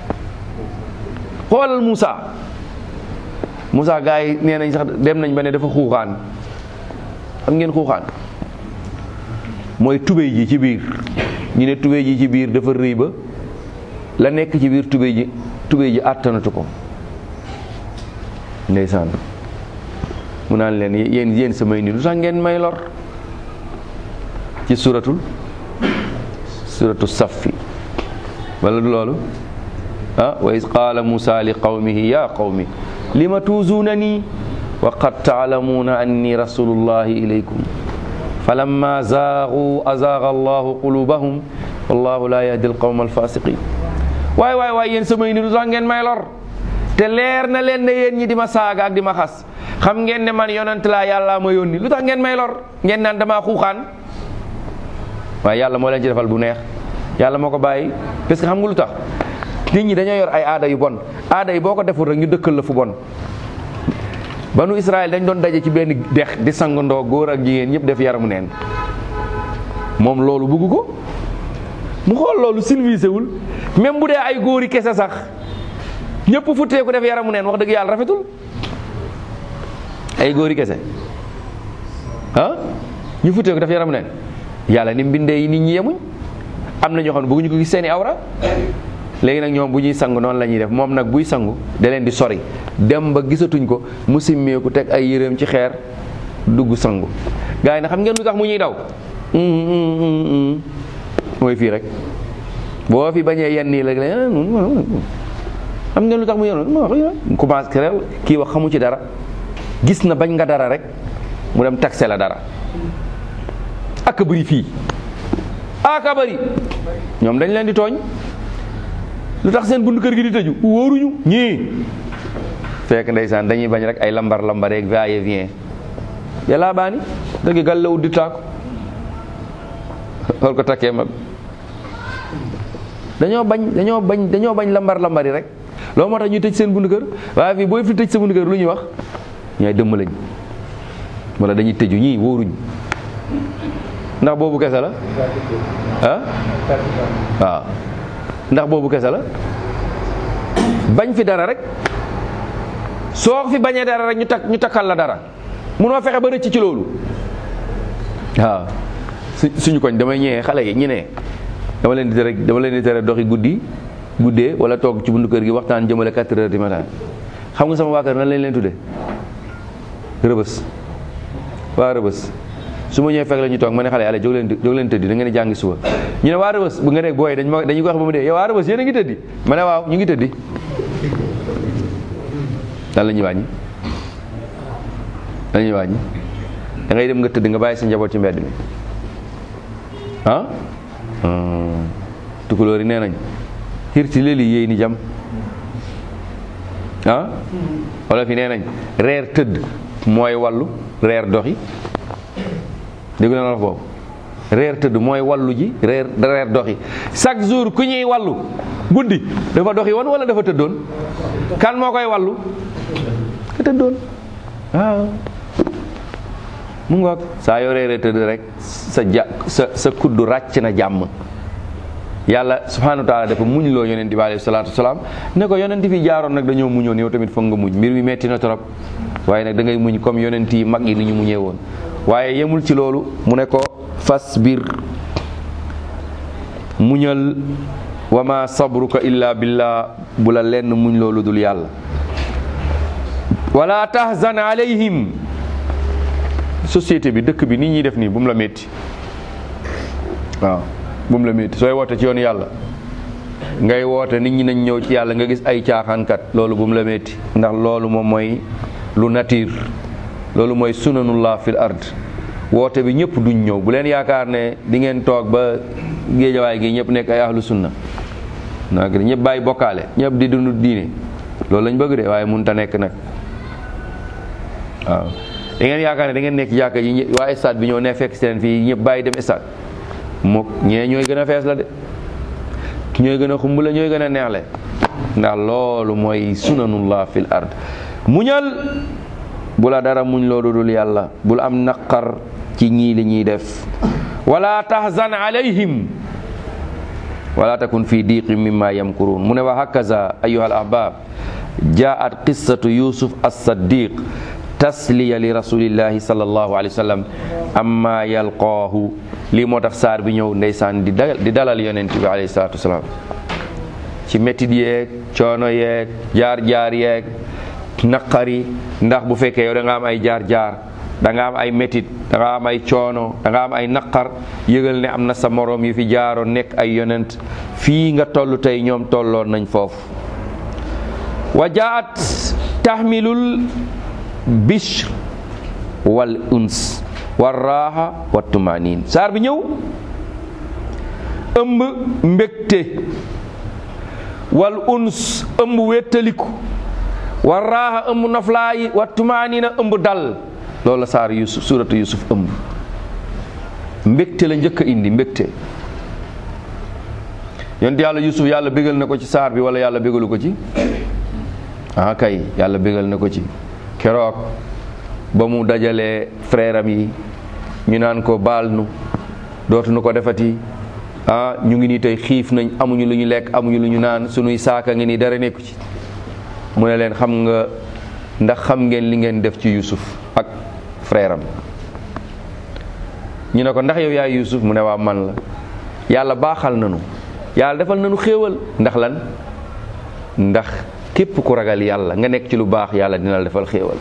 xoolal Moussa Moussa gars yi nee nañ sax dem nañ ba ne dafa xuuxaan xam ngeen xuuxaan mooy tubéy ji ci biir ñu ne tubéy ji ci biir dafa rëy ba la nekk ci biir tubéy ji tubéy ji àttanatu ko ndeysaan mu naan leen yéen yéen samay ni lu tax ngeen may lor ci suratul suratu saffi wala du loolu ah wa is qaala musa li qawmihi ya qawmi lima tuuzuuna nii wa qad taalamuuna anni rasulullahi ilaykum falamma zaagu azaaga allahu qulubahum wallahu la yahdi alqawma alfasiqin waay waay waay yéen samay ni lu tax ngeen may lor te leer na leen ne yéen ñi di ma saaga ak di ma xas xam ngeen ne man yonent laa yàlla ma yónni lu tax ngeen may lor ngeen naan damaa xuuxaan waaye yàlla moo leen ci defal bu neex yàlla moo ko bàyyi parce que xam nga lu tax nit ñi dañoo yor ay aada yu bon aada yi boo ko deful rek ñu dëkkal la fu bon banu Israël dañ doon daje ci benn dex di sangandoo góor ak jigéen ñëpp def yaramu neen moom loolu bëgg ko mu xool loolu civilisé wul même bu dee ay góori kese sax ñëpp futteeku def yaramu neen wax dëgg yàlla rafetul ay góori kese ah ñu futteeku def yaramu neen yàlla ni mbindee yi nit ñi yemuñ am na ñoo xam ne bëgguñu ko gis seeni awra léegi nag ñoom bu ñuy sangu noonu la ñuy def moom nag buy sangu da leen di sori dem ba gisatuñ ko mu simmeeku teg ay yéreem ci xeer dugg sangu gars yi nag xam ngeen lu tax mu ñuy daw mooy fii rek boo fi bañee yenn nii la xam ngeen lu tax mu yoon commencé réew kii wax xamu ci dara gis na bañ nga dara rek mu dem taxe la dara ak bëri fii aka bëri ñoom dañ leen di tooñ lu tax seen buntu kër gi di tëju wóoruñu ñii fekk ndeysaan dañuy bañ rek ay lambar lambar yeeg va et vient yàllaa baani dëgg gal lawut di taako xool ko takkee mag dañoo bañ dañoo bañ dañoo bañ lambar lambar yi rek loolu moo tax ñuy tëj seen buntu kër waaye fii booy fi tëj sa buntu kër lu ñuy wax ñooy dëmm lañ wala dañuy tëju ñii wóoruñ ndax boobu kese la ah waaw ndax boobu kese la bañ fi dara rek soo fi bañee dara rek ñu takk ñu takkal la dara munoo fexe ba rëcc ci loolu waaw su suñu koñ damay ñëwee xale yi ñu ne dama leen di tere dama leen di tere doxi guddi guddee wala toog ci buntu kër gi waxtaan jëmale 4 heures du matin xam nga sama waa kër nan lañ leen tuddee rëbës waa rëbës su ma ñëwee fekk la ñu toog ma ne xale yàlla jóg leen jóg leen tëddi da ngeen di jàngi suba ñu ne waa rëbës bu nga ne booy dañ ma dañu ko wax ba mu dee yow waa rëbës yéen a ngi tëddi ma ne waaw ñu ngi tëddi lan la ñuy wàññi lan la ñuy wàññi da ngay dem nga tëdd nga bàyyi sa njaboot ci mbedd mi ah tukulóor yi nee nañ xirti léegi yéey ni jam ah wala fi nee nañ reer tëdd mooy wàllu reer doxi dégg na la boobu reer tëdd mooy wallu ji reer reer doxi chaque jour ku ñuy wallu guddi dafa doxi woon wala dafa tëddoon kan moo koy wallu ka tëddoon waaw mu ngoog saa yoo reeree tëdd rek sa ja sa sa kuddu ràcc na jàmm yàlla subhanahu wa taala dafa muñ loo yonent bi alayhi salaatu wasalaam ne ko yonent fi jaaroon nag dañoo muñoon yow tamit foog nga muñ mbir mi metti na trop waaye nag da ngay muñ comme yonent yi mag yi ni ñu muñee woon waaye yemul ci loolu mu ne ko fas biir muñal wa ma sabruka illa billah bu la lenn muñ loolu dul yàlla wala tahzan alayhim société bi dëkk bi nit ñi def nii bu mu la métti waaw bu mu la métti sooy woote ci yoon yàlla ngay woote nit ñi nañ ñëw ci yàlla nga gis ay caaxaankat loolu bu mu la métti ndax loolu moom mooy lu nature loolu mooy sunanullah fil ard woote bi ñëpp duñ ñëw bu leen yaakaar ne di ngeen toog ba géejawaay gi ñëpp nekk ay ahlu sunna nag ñëpp bàyyi bokkaale ñëpp di dund diine loolu lañ bëgg de waaye mun ta nekk nag waaw da ngeen yaakaar ne da ngeen nekk jàkka ji waa stade bi ñëw ne fekk seen fii ñëpp bàyyi dem stade mook ñee ñooy gën a fees la de ñooy gën a xumb la ñooy gën a neexle ndax loolu mooy sunanullah fil ard muñal bu la dara muñ loolu dul yàlla bul am naqar ci ñii li ñuy def wala tahzan alayhim wala takun fi diqi mimma yamkurun mu ne wa hakaza ayuha al ahbab jaat qissatu yusuf as-saddiq tasliya li rasulillahi sallallahu alayhi wa sallam amma yalqaahu lii moo tax saar bi ñëw ndeysaan di dalal di dalal yonent bi alayhi salatu wasalaam ci métit yeeg coono yeeg jaar-jaar yeeg naqari ndax bu fekkee yow da nga am ay jaar-jaar da nga am ay métit da nga am ay coono da nga am ay naqar yëgal ne am na sa moroom yu fi jaaroon nekk ay yonent fii nga toll tey ñoom tolloon nañ foofu wa jaat tahmilul bishr wal uns war raaxa wa tumanin saar bi ñëw ëmb mbégte wal uns ëmb wéttaliku war raaxa ëmb noflaayi wa tumaanina ëmb dal loolu la saar yusuf suratu yusuf ëmb mbégte la njëkk a indi mbégte yonent yàlla yusuf yàlla bégal na ko ci saar bi wala yàlla bégalu ko ci ah kay yàlla bégal na ko ci keroog ba mu dajalee frère am yi ñu naan ko baal nu dootuñu ko defati ah ñu ngi nii tey xiif nañ amuñu lu ñu lekk amuñu lu ñu naan sunuy saaka ngi nii dara nekku ci mu ne leen xam nga ndax xam ngeen li ngeen def ci Yusuf ak frère am ñu ne ko ndax yow yaay Yusuf mu ne waa man la yàlla baaxal nanu yàlla defal nanu xéewal ndax lan ndax képp ku ragal yàlla nga nekk ci lu baax yàlla dina la defal xéewal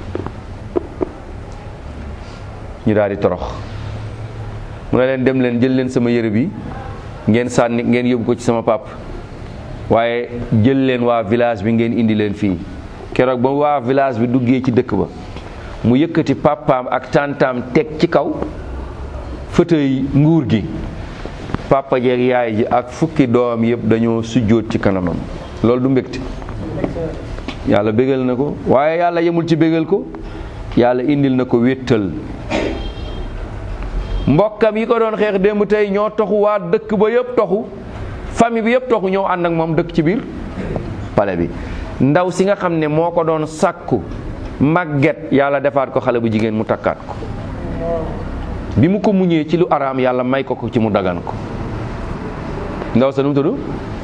ñu daal di torox mu ne leen dem leen jël leen sama yére bi ngeen sànni ngeen yóbbu ko ci sama pap waaye jël leen waa village bi ngeen indi leen fii keroog ba waa village bi duggee ci dëkk ba mu yëkkati papaam ak tantaam teg ci kaw fauteuil nguur gi papa jeeg yaay ji ak fukki doom yëpp dañoo sujjóot ci kanamam loolu du mbégte yàlla bégal na ko waaye yàlla yemul ci bégal ko yàlla indil na ko wéttal mbokkam yi ko doon xeex démb tey ñoo toxu waa dëkk ba yëpp toxu famille bi yëpp toxu ñëw ànd ak moom dëkk ci biir pale bi ndaw si nga xam ne moo ko doon sàkku màgget yàlla defaat ko xale bu jigéen mu takkaat ko bi mu ko muñee ci lu araam yàlla may ko ko ci mu dagan ko ndaw sa nu mu tudd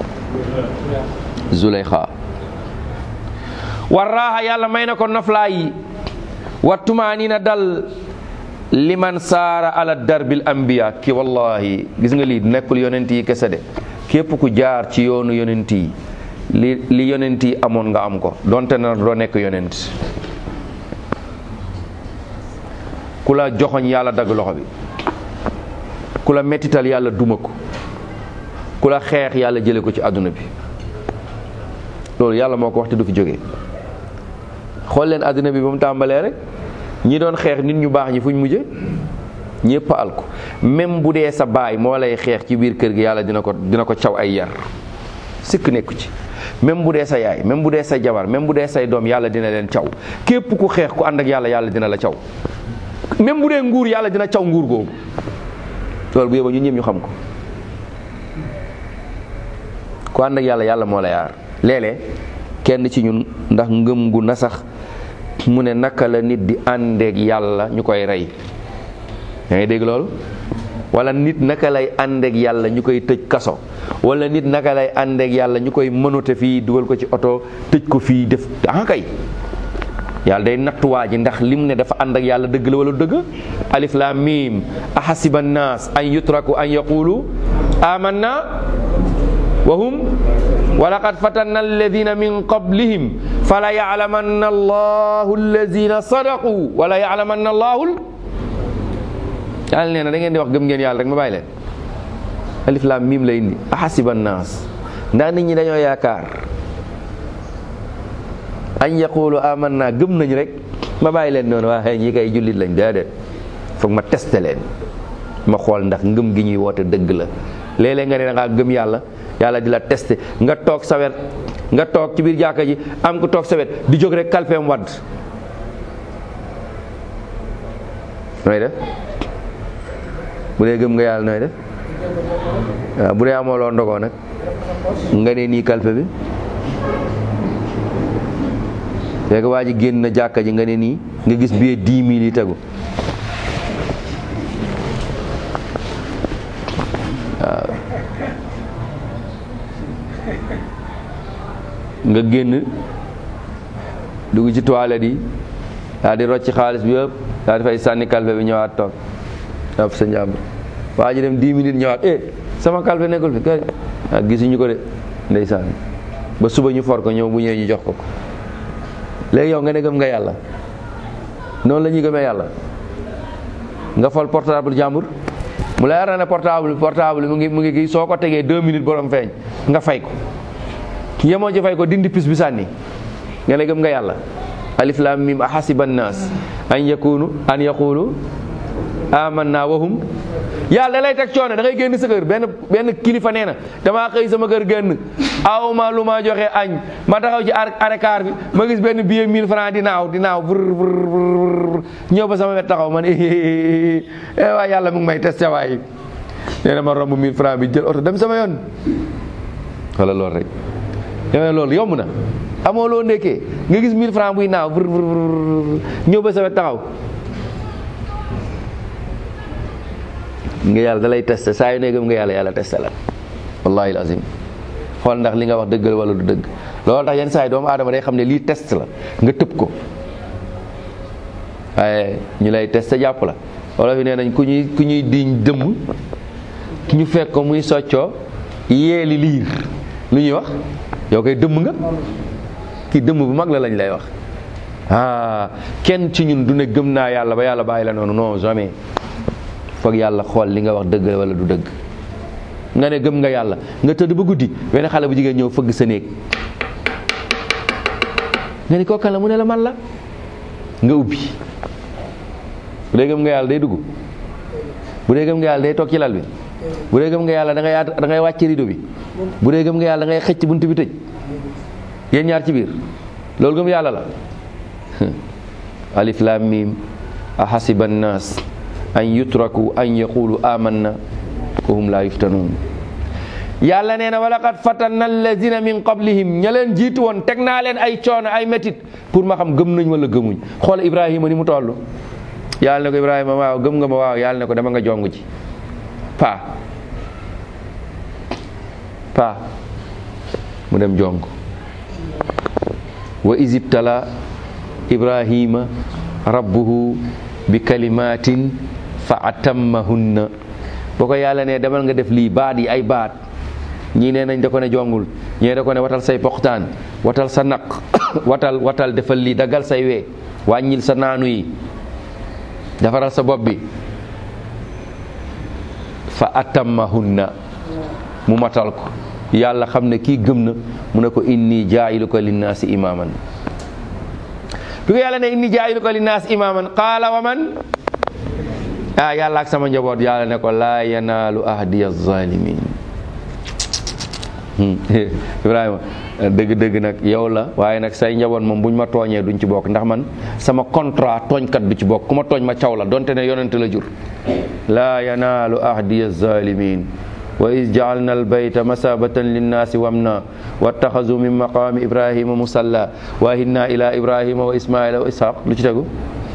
Zuleyxa war raaxa yàlla may na ko noflaa yi wa tumaanina dal liman saara ala darbil anbiya ki wallahi gis nga lii nekkul yonent yi kese de képp ku jaar ci yoonu yonent yi li li yonent yi amoon nga am ko donte na doo nekk yonent ku la joxoñ yàlla dagg loxo bi ku la mettital yàlla duma ko ku la xeex yàlla jële ko ci àdduna bi loolu yàlla moo ko wax te du fi jógee xool leen àdduna bi ba mu tàmbalee rek ñi doon xeex nit ñu baax ñi fuñ mujje ñëpp al ko même bu dee sa baay moo lay xeex ci biir kër gi yàlla dina ko dina ko caw ay yar sikk nekku ci même bu dee sa yaay même bu dee sa jabar même bu dee say doom yàlla dina leen caw képp ku xeex ku ànd ak yàlla yàlla dina la caw même bu dee nguur yàlla dina caw nguur googu loolu bu yóbba ñun ñëpp ñu xam ko ku ànd ak yàlla yàlla moo la yaar léeg-léeg kenn ci ñun ndax ngëm gu na sax mu ne naka la nit di àndeek yàlla ñu koy rey yaa ngi dégg loolu wala nit naka lay àndeek yàlla ñu koy tëj kaso wala nit naka lay àndeek yàlla ñu koy mënote fii dugal ko ci oto tëj ko fii def ah kay yàlla day nattuwaa ji ndax lim ne dafa ànd ak yàlla dëgg la wala dëgg alif lam mim ahasiba nnaas an yutraku an yaqulu amanna wa hum wa laqad fatanna alladina min qablihim fala yalamanna allahu alladina sadaqu wala yalamanna allahu yàlla nee na da ngeen di wax gëm ngeen yàlla rek ma bàyyi leen alif lam mim la indi ahasiba nnaas ndax nit ñi dañoo yaakaar añ yaqulu amanna gëm nañ rek ma bàyyi leen noonu waa xëy ñi kay jullit lañ déedéet foog ma testé leen ma xool ndax ngëm gi ñuy woote dëgg la léeg-léeg nga ne da ngaa gëm yàlla yàlla di la testé nga toog sa wet nga toog ci biir jàkka ji am ko toog sa wet di jóg rek kalpeem wadd nooy def bu dee gëm nga yàlla nooy def waaw bu dee amoo loo ndogoo nag nga ne nii kalpe bi fekk waa ji génn na jàkka ji nga ne nii nga gis billet dix mille yi tegu waaw nga génn dugg ci toilette yi daal di rocc xaalis bi yëpp daal di fay sànni kalfe bi ñëwaat toog jàpp sa njàmbur waa ji dem dix minutes ñëwaat eh sama kalfe nekkul fi kay ah gisuñu ko de ndeysaan ba suba ñu for ko ñëw bu ñëwee ñu jox ko ko léegi yow nga ne gëm nga yàlla noonu la ñuy gëmee yàlla nga fol portable jàmbur mu la yar na ne portable portable mu ngi mu ngi kii soo ko tegee deux minutes borom feeñ nga fay ko yemoo ci fay ko dindi pis bi sànni nga ne gëm nga yàlla alif lam mim ahasiba nnaas an yakunu an yaqulu amanna wahum yàlla da lay teg coono da ngay génn sa kër benn benn kilifa nee na damaa xëy sama kër génn aw ma lu ma joxe añ ma taxaw ci arekaar bi ma gis benn billet 1000 francs di naaw di naaw bur bur bur ñëw ba sama wet taxaw man eh waay yàlla mu ngi may testé waay nee na ma romb 1000 francs bi jël oto dem sama yoon wala loolu rek yow loolu yomb na amoo loo ndekkee nga gis 1000 francs buy naaw bur bur ñëw ba sa wet taxaw nga yàlla da lay testé saa yu ne gëm nga yàlla yàlla testé la wallahi azim xool ndax li nga wax dëggal wala du dëgg loolu tax yenn saa yi doomu aadama day xam ne lii test la nga tëb ko waaye ñu lay testé jàpp la wala fi nee nañ ku ñuy ku ñuy diñ dëmm ñu fekk ko muy soccoo yeeli liir lu ñuy wax yow koy dëmm nga kii dëmm bu mag la lañ lay wax ah kenn ci ñun du ne gëm naa yàlla ba yàlla bàyyi la noonu non jamais foog yàlla xool li nga wax dëgg wala du dëgg nga ne gëm nga yàlla nga tëdd ba guddi benn xale bu jigéen ñëw fëgg sa néeg nga ni kookan la mu ne la man la nga ubbi bu dee gëm nga yàlla day dugg bu dee gëm nga yàlla day toog ci lal bi bu dee gëm nga yàlla da ngay yaat da ngay wàcc rido bi bu dee gëm nga yàlla da ngay xëcc bunt bi tëj yéen ñaar ci biir loolu gëm yàlla la alif lam mim ahasiba nnaas an yutraku an yaqulu amanna wa hum la yuftanuun yàlla nee na wa laqad fatanna alladina min qablihim ña leen jiitu woon teg naa leen ay coono ay métit pour ma xam gëm nañ wala gëmuñ xool ibrahima ni mu toll yàlla ne ko ibrahima waaw gëm nga ma waaw yàlla ne ko dama nga jong ci paa paa mu dem jong wa isibtala ibrahima rabbuhu bi kalimatin fa atammahunna boo ko yàlla ne demal nga def lii baat yi ay baat ñii nee nañ da ko ne jongul ñii da ko ne watal say poxtaan watal sa naq watal watal defal lii daggal say wee wàññil sa naanu yi defaral sa bopp bi fa atammahunna mu matal ko yàlla xam ne kii gëm na mu ne ko inni jaayiluka linnaasi imaaman bi ko yàlla ne inni jaayiluka linnaasi imaaman qaala wa man ah yàlla ak sama njaboot yàlla ne ko laa yanaalu ahdiya zalimin Ibrahima dëgg-dëgg nag yow la waaye nag say njaboot moom buñ ma tooñee duñ ci bokk ndax man sama contrat tooñkat du ci bokk ku ma tooñ ma caw la donte ne yonent la jur laa yanaalu ahdiya zalimin wa is jaalna albayta masabatan linnaasi wamna wattaxazu min maqaami ibrahima musalla wa hinna ila ibrahima wa ismaila wa ishaq lu ci tegu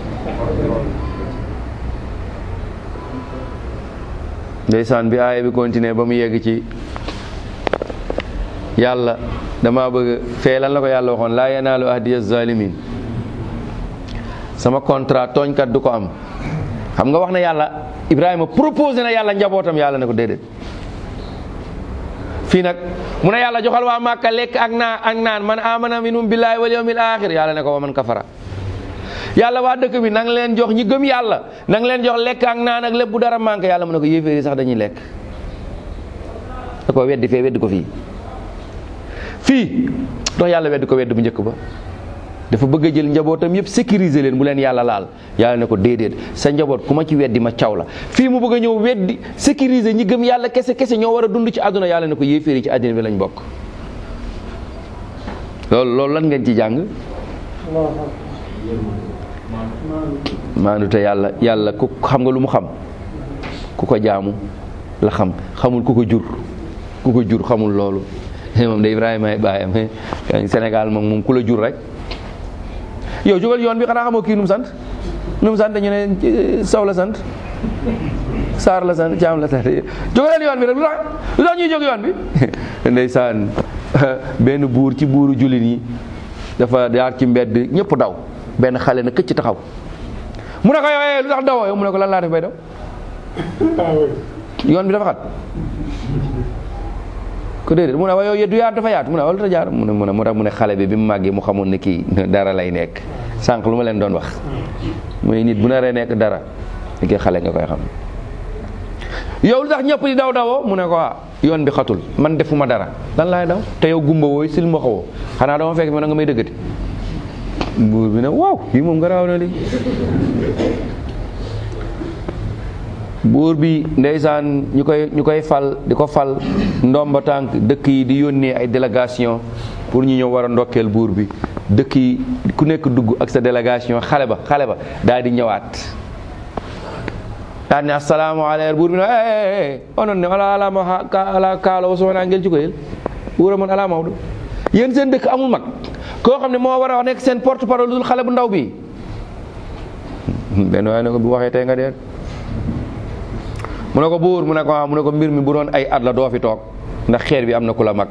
ndeysaan bi aaya bi continué ba mu yegg ci yàlla dama bëgg fee lan la ko yàlla waxoon laa yanaalu ahdiya zalimin sama contrat tooñkat du ko am xam nga wax na yàlla ibrahima proposé na yàlla njabootam yàlla ne ko déedéet fii nag mu ne yàlla joxal waa Màkka lekk ak naa ak naan man amana minhum billahi wal yawmil axir yàlla ne ko wa man kafara yàlla waa dëkk bi nang leen jox ñi gëm yàlla nang leen jox lekk ak naan ak lépp bu dara manqué yàlla mu ne ko yéeféeri sax dañuy lekk da ko weddi fee weddi ko fii fii dox yàlla weddi ko weddi bu njëkk ba dafa bëgg a jël njabootam yëpp sécuriser leen bu leen yàlla laal yàlla ne ko déedéet sa njaboot ku ma ci weddi ma caw la fii mu bëgg a ñëw weddi sécuriser ñi gëm yàlla kese kese ñoo war a dund ci àdduna yàlla ne ko yéeféeri ci àddina bi lañ bokk loolu loolu lan ngeen ci jàng maandu te yàlla yàlla ku xam nga lu mu xam ku ko jaamu la xam xamul ku ko jur ku ko jur xamul loolu moom de Ibrahima ay baayam Sénégal moom moom ku la jur rek yow jógal yoon bi xanaa xamoo kii nu mu sant nu mu sant ñu ne saw la sant saar la sant caam la sant jógaleen yoon bi rek lu tax lu tax ñuy jóg yoon bi ndeysaan benn buur ci buuru jullit yi dafa jaar ci mbedd ñëpp daw benn xale na këcc taxaw mu ne ko yow lu tax dawoo yow mu ne ko lan laa def bay daw yoon bi dafa xat ko déedéet mu ne waaye yow du yaatu dafa yaatu mu ne wala dafa jaar mu ne mu ne mu tax mu ne xale bi bi mu màggee mu xamoon ne kii dara lay nekk sànq lu ma leen doon wax muy nit bu naree nekk dara li xale nga koy xam yow lu tax ñëpp di daw dawoo mu ne ko ah yoon bi xatul man defuma dara lan laay daw te yow gumba wooy sil ma xawoo xanaa dama fekk ma na nga may dëggati buur bi ne waaw yi moom nga raaw na li buur bi ndeysaan ñu koy ñu koy fal di ko fal ndomba tànk dëkk yi di yónnee ay délégation pour ñu ñëw war a ndokkeel buur bi dëkk yi ku nekk dugg ak sa délégation xale ba xale ba daal di ñëwaat daal ne asalaamaaleykum buur bi ne onon ne ala alama ala kaala o sowona ngel cukoyel wuura mon ala mawɗo yéen seen dëkk amul mag koo xam ne moo war a nekk seen porte parole dul xale bu ndaw bi benn waaye ne ko bu waxee tey nga dee mu ne ko buur mu ne ko mu ne ko mbir mi bu doon ay at la doo fi toog ndax xeer bi am na ku la mag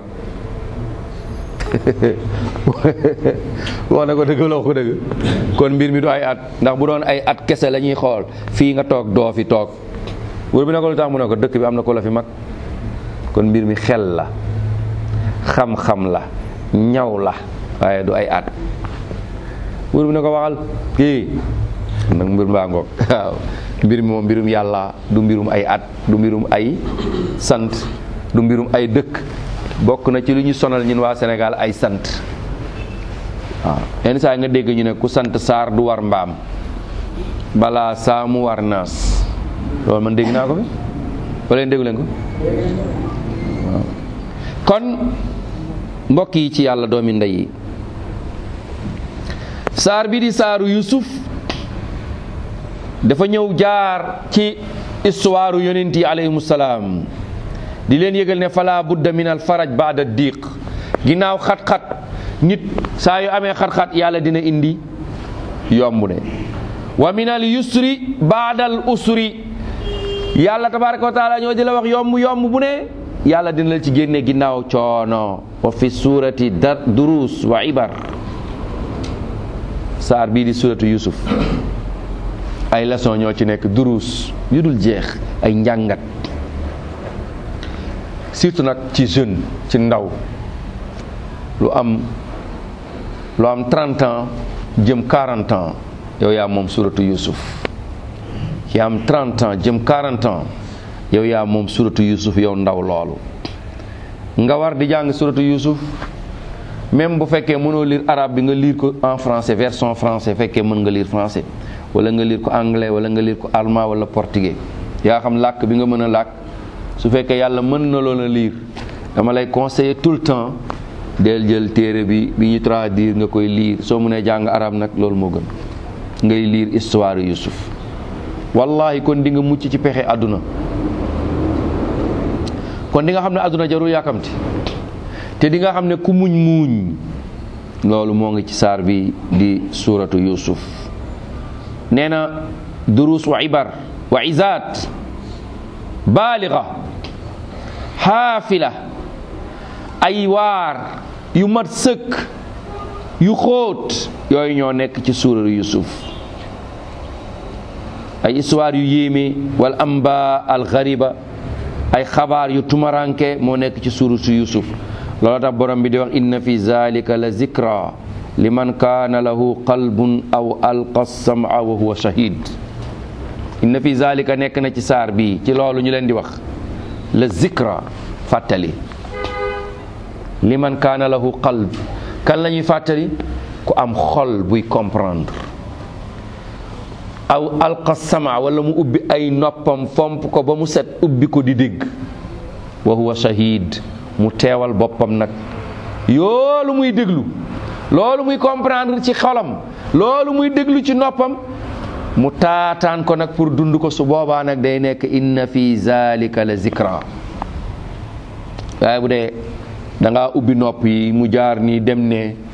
wax na ko dëgg la ko dëgg kon mbir mi du ay at ndax bu doon ay at kese la ñuy xool fii nga toog doo fi toog buur bi ne ko lu tax mu ne ko dëkk bi am na ku la fi mag kon mbir mi xel la xam-xam la ñaw la waaye du ay at buur bi ne ko waxal kii nag mbir mbaa ngoog waaw mbir mi moom mbirum yàlla du mbirum ay at du mbirum ay sant du mbirum ay dëkk bokk na ci lu ñu sonal ñun waa Sénégal ay sant waaw yenn saa nga dégg ñu ne ku sant saar du war mbaam balaa saa mu war naas loolu man dégg naa ko fi wala leen déggu leen ko waaw kon mbokk yi ci yàlla doomi ndey yi saar bi di saaru Yusuf dafa ñëw jaar ci histoire yonent yi alayhimu salaam di leen yëgal ne fala budda min al faraj baada diiq ginnaaw xat-xat nit saa yu amee xat-xat yàlla dina indi yomb ne wa min al yusri baada al usri yàlla tabaraka wa taala ñoo di la wax yomb yomb bu ne yàlla dina la ci génne ginnaaw coono wa fi suurati da durus wa ibar saar bii di suuratu yusuf ay leçon ñoo ci nekk duruus yu dul jeex ay njàngat surtout nag ci jeune ci ndaw lu am lu am 30 ans jëm 40 ans yow yaa moom suratu yusuf ki am 30 ans jëm 40 ans yow yaa moom suratu yusuf yow ndaw loolu nga war di jàng suratu yusuf même bu fekkee mënoo lire arabe bi nga lire ko en français version français fekkee mën nga lire français wala nga lire ko anglais wala nga lire ko allemand wala portugais yaa xam làkk bi nga mën a làkk su fekkee yàlla mën na loon a lire dama lay conseiller tout le temps del jël téere bi bi ñu traduire nga koy lire soo mënee jàng arab nag loolu moo gën ngay lire histoire Yusuf wallahi kon di nga mucc ci pexe àdduna kon di nga xam ne àdduna jarul yàkkamti te di nga xam ne ku muñ muuñ loolu moo ngi ci saar bi di suuratu Yusuf nee na durus wa ibar wa izaat baaliga xaafila ay waar yu mat sëkk yu xóot yooyu ñoo nekk ci suuratu Yusuf ay histoire yu yéeme wal amba al ghariba ay xabaar yu tumaranke moo nekk ci suuratu Yusuf loolu tax borom bi di wax inna fi zalika la zikra liman kaana lahu qalbun aw alqa sama wa huwa shahid inna fi zalika nekk na ci saar bii ci loolu ñu leen di wax la zikra fàttali liman kaana lahu qalb kan la ñuy fàttali ku am xol buy comprendre aw alqa sama wala mu ubbi ay noppam fomp ko ba mu set ubbi ko di dégg wa huwa shahid mu teewal boppam nag yoolu muy déglu loolu muy comprendre ci xolam loolu muy déglu ci noppam mu taataan ko nag pour dund ko su boobaa nag day nekk inna fi zalika la zikra waaye bu dee da ngaa ubbi nopp yi mu jaar nii dem ne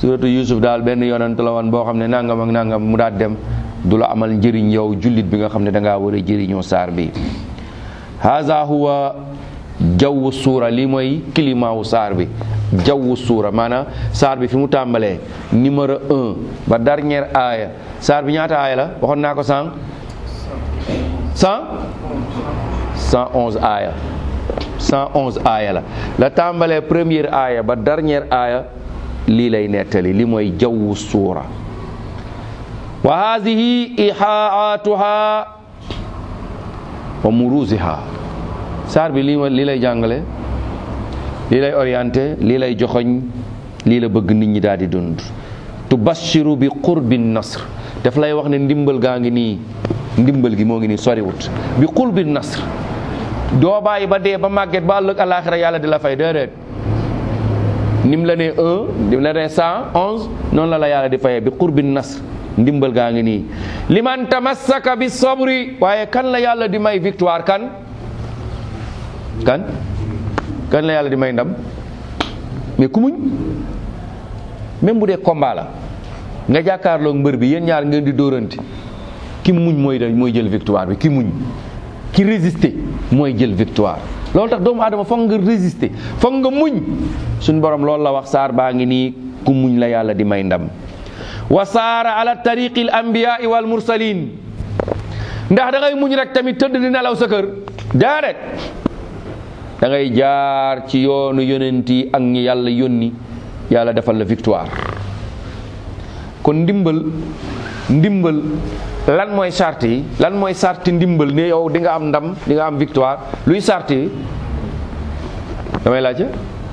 suratu Yusuf daal benn yonent la woon boo xam ne nangam ak nangam mu daal dem du la amal njëriñ yow jullit bi nga xam ne dangaa war a jëriñoo saar bi haza huwa jawwu suura lii mooy climat wu saar bi jawwu suura maanaam saar bi fi mu tàmbalee numéro un ba dernière aaya saar bi ñaata aaya la waxoon naa ko sànq cent cent onze aaya cent onze aaya la la tàmbalee première aaya ba dernière aaya lii lay nettali li mooy jawwu suura wa haadihi ihaatuha wa muruziha saar bi lii lii lay jàngale lii lay orienté lii lay joxoñ lii la bëgg nit ñi daal di dund tubashiru bi qurbi nasr daf lay wax ne ndimbal gaa ngi nii ndimbal gi moo ngi nii soriwut bi qurbi nasr doo bàyyi ba dee ba màgget ba ëllëg àllaaxira yàlla di la fay déedéet nim la nee un nim la nee cent onze noonu la la yàlla di fayee bi qurbi nasr ndimbal gaa ngi nii liman tamassaka bi sabri waaye kan la yàlla di may victoire kan kan kan la yàlla di may ndam mais ku muñ même bu dee combat la nga jàkkaarloog mbër bi yéen ñaar ngeen di dóorante ki muñ mooy da mooy jël victoire bi ki muñ ki résister mooy jël victoire loolu tax doomu aadama foog nga résister foog nga muñ suñ borom loolu la wax saar baa ngi nii ku muñ la yàlla di may ndam wa saara ala tariqi al anbiyaai wal mursalin ndax da ngay muñ rek tamit tëdd di nelaw sa kër déedéet da ngay jaar ci yoonu yonent yi ak ñi yàlla yónni yàlla defal la victoire kon ndimbal ndimbal lan mooy sart yi lan mooy sarti ndimbal ne yow di nga am ndam di nga am victoire luy sart yi damay laajte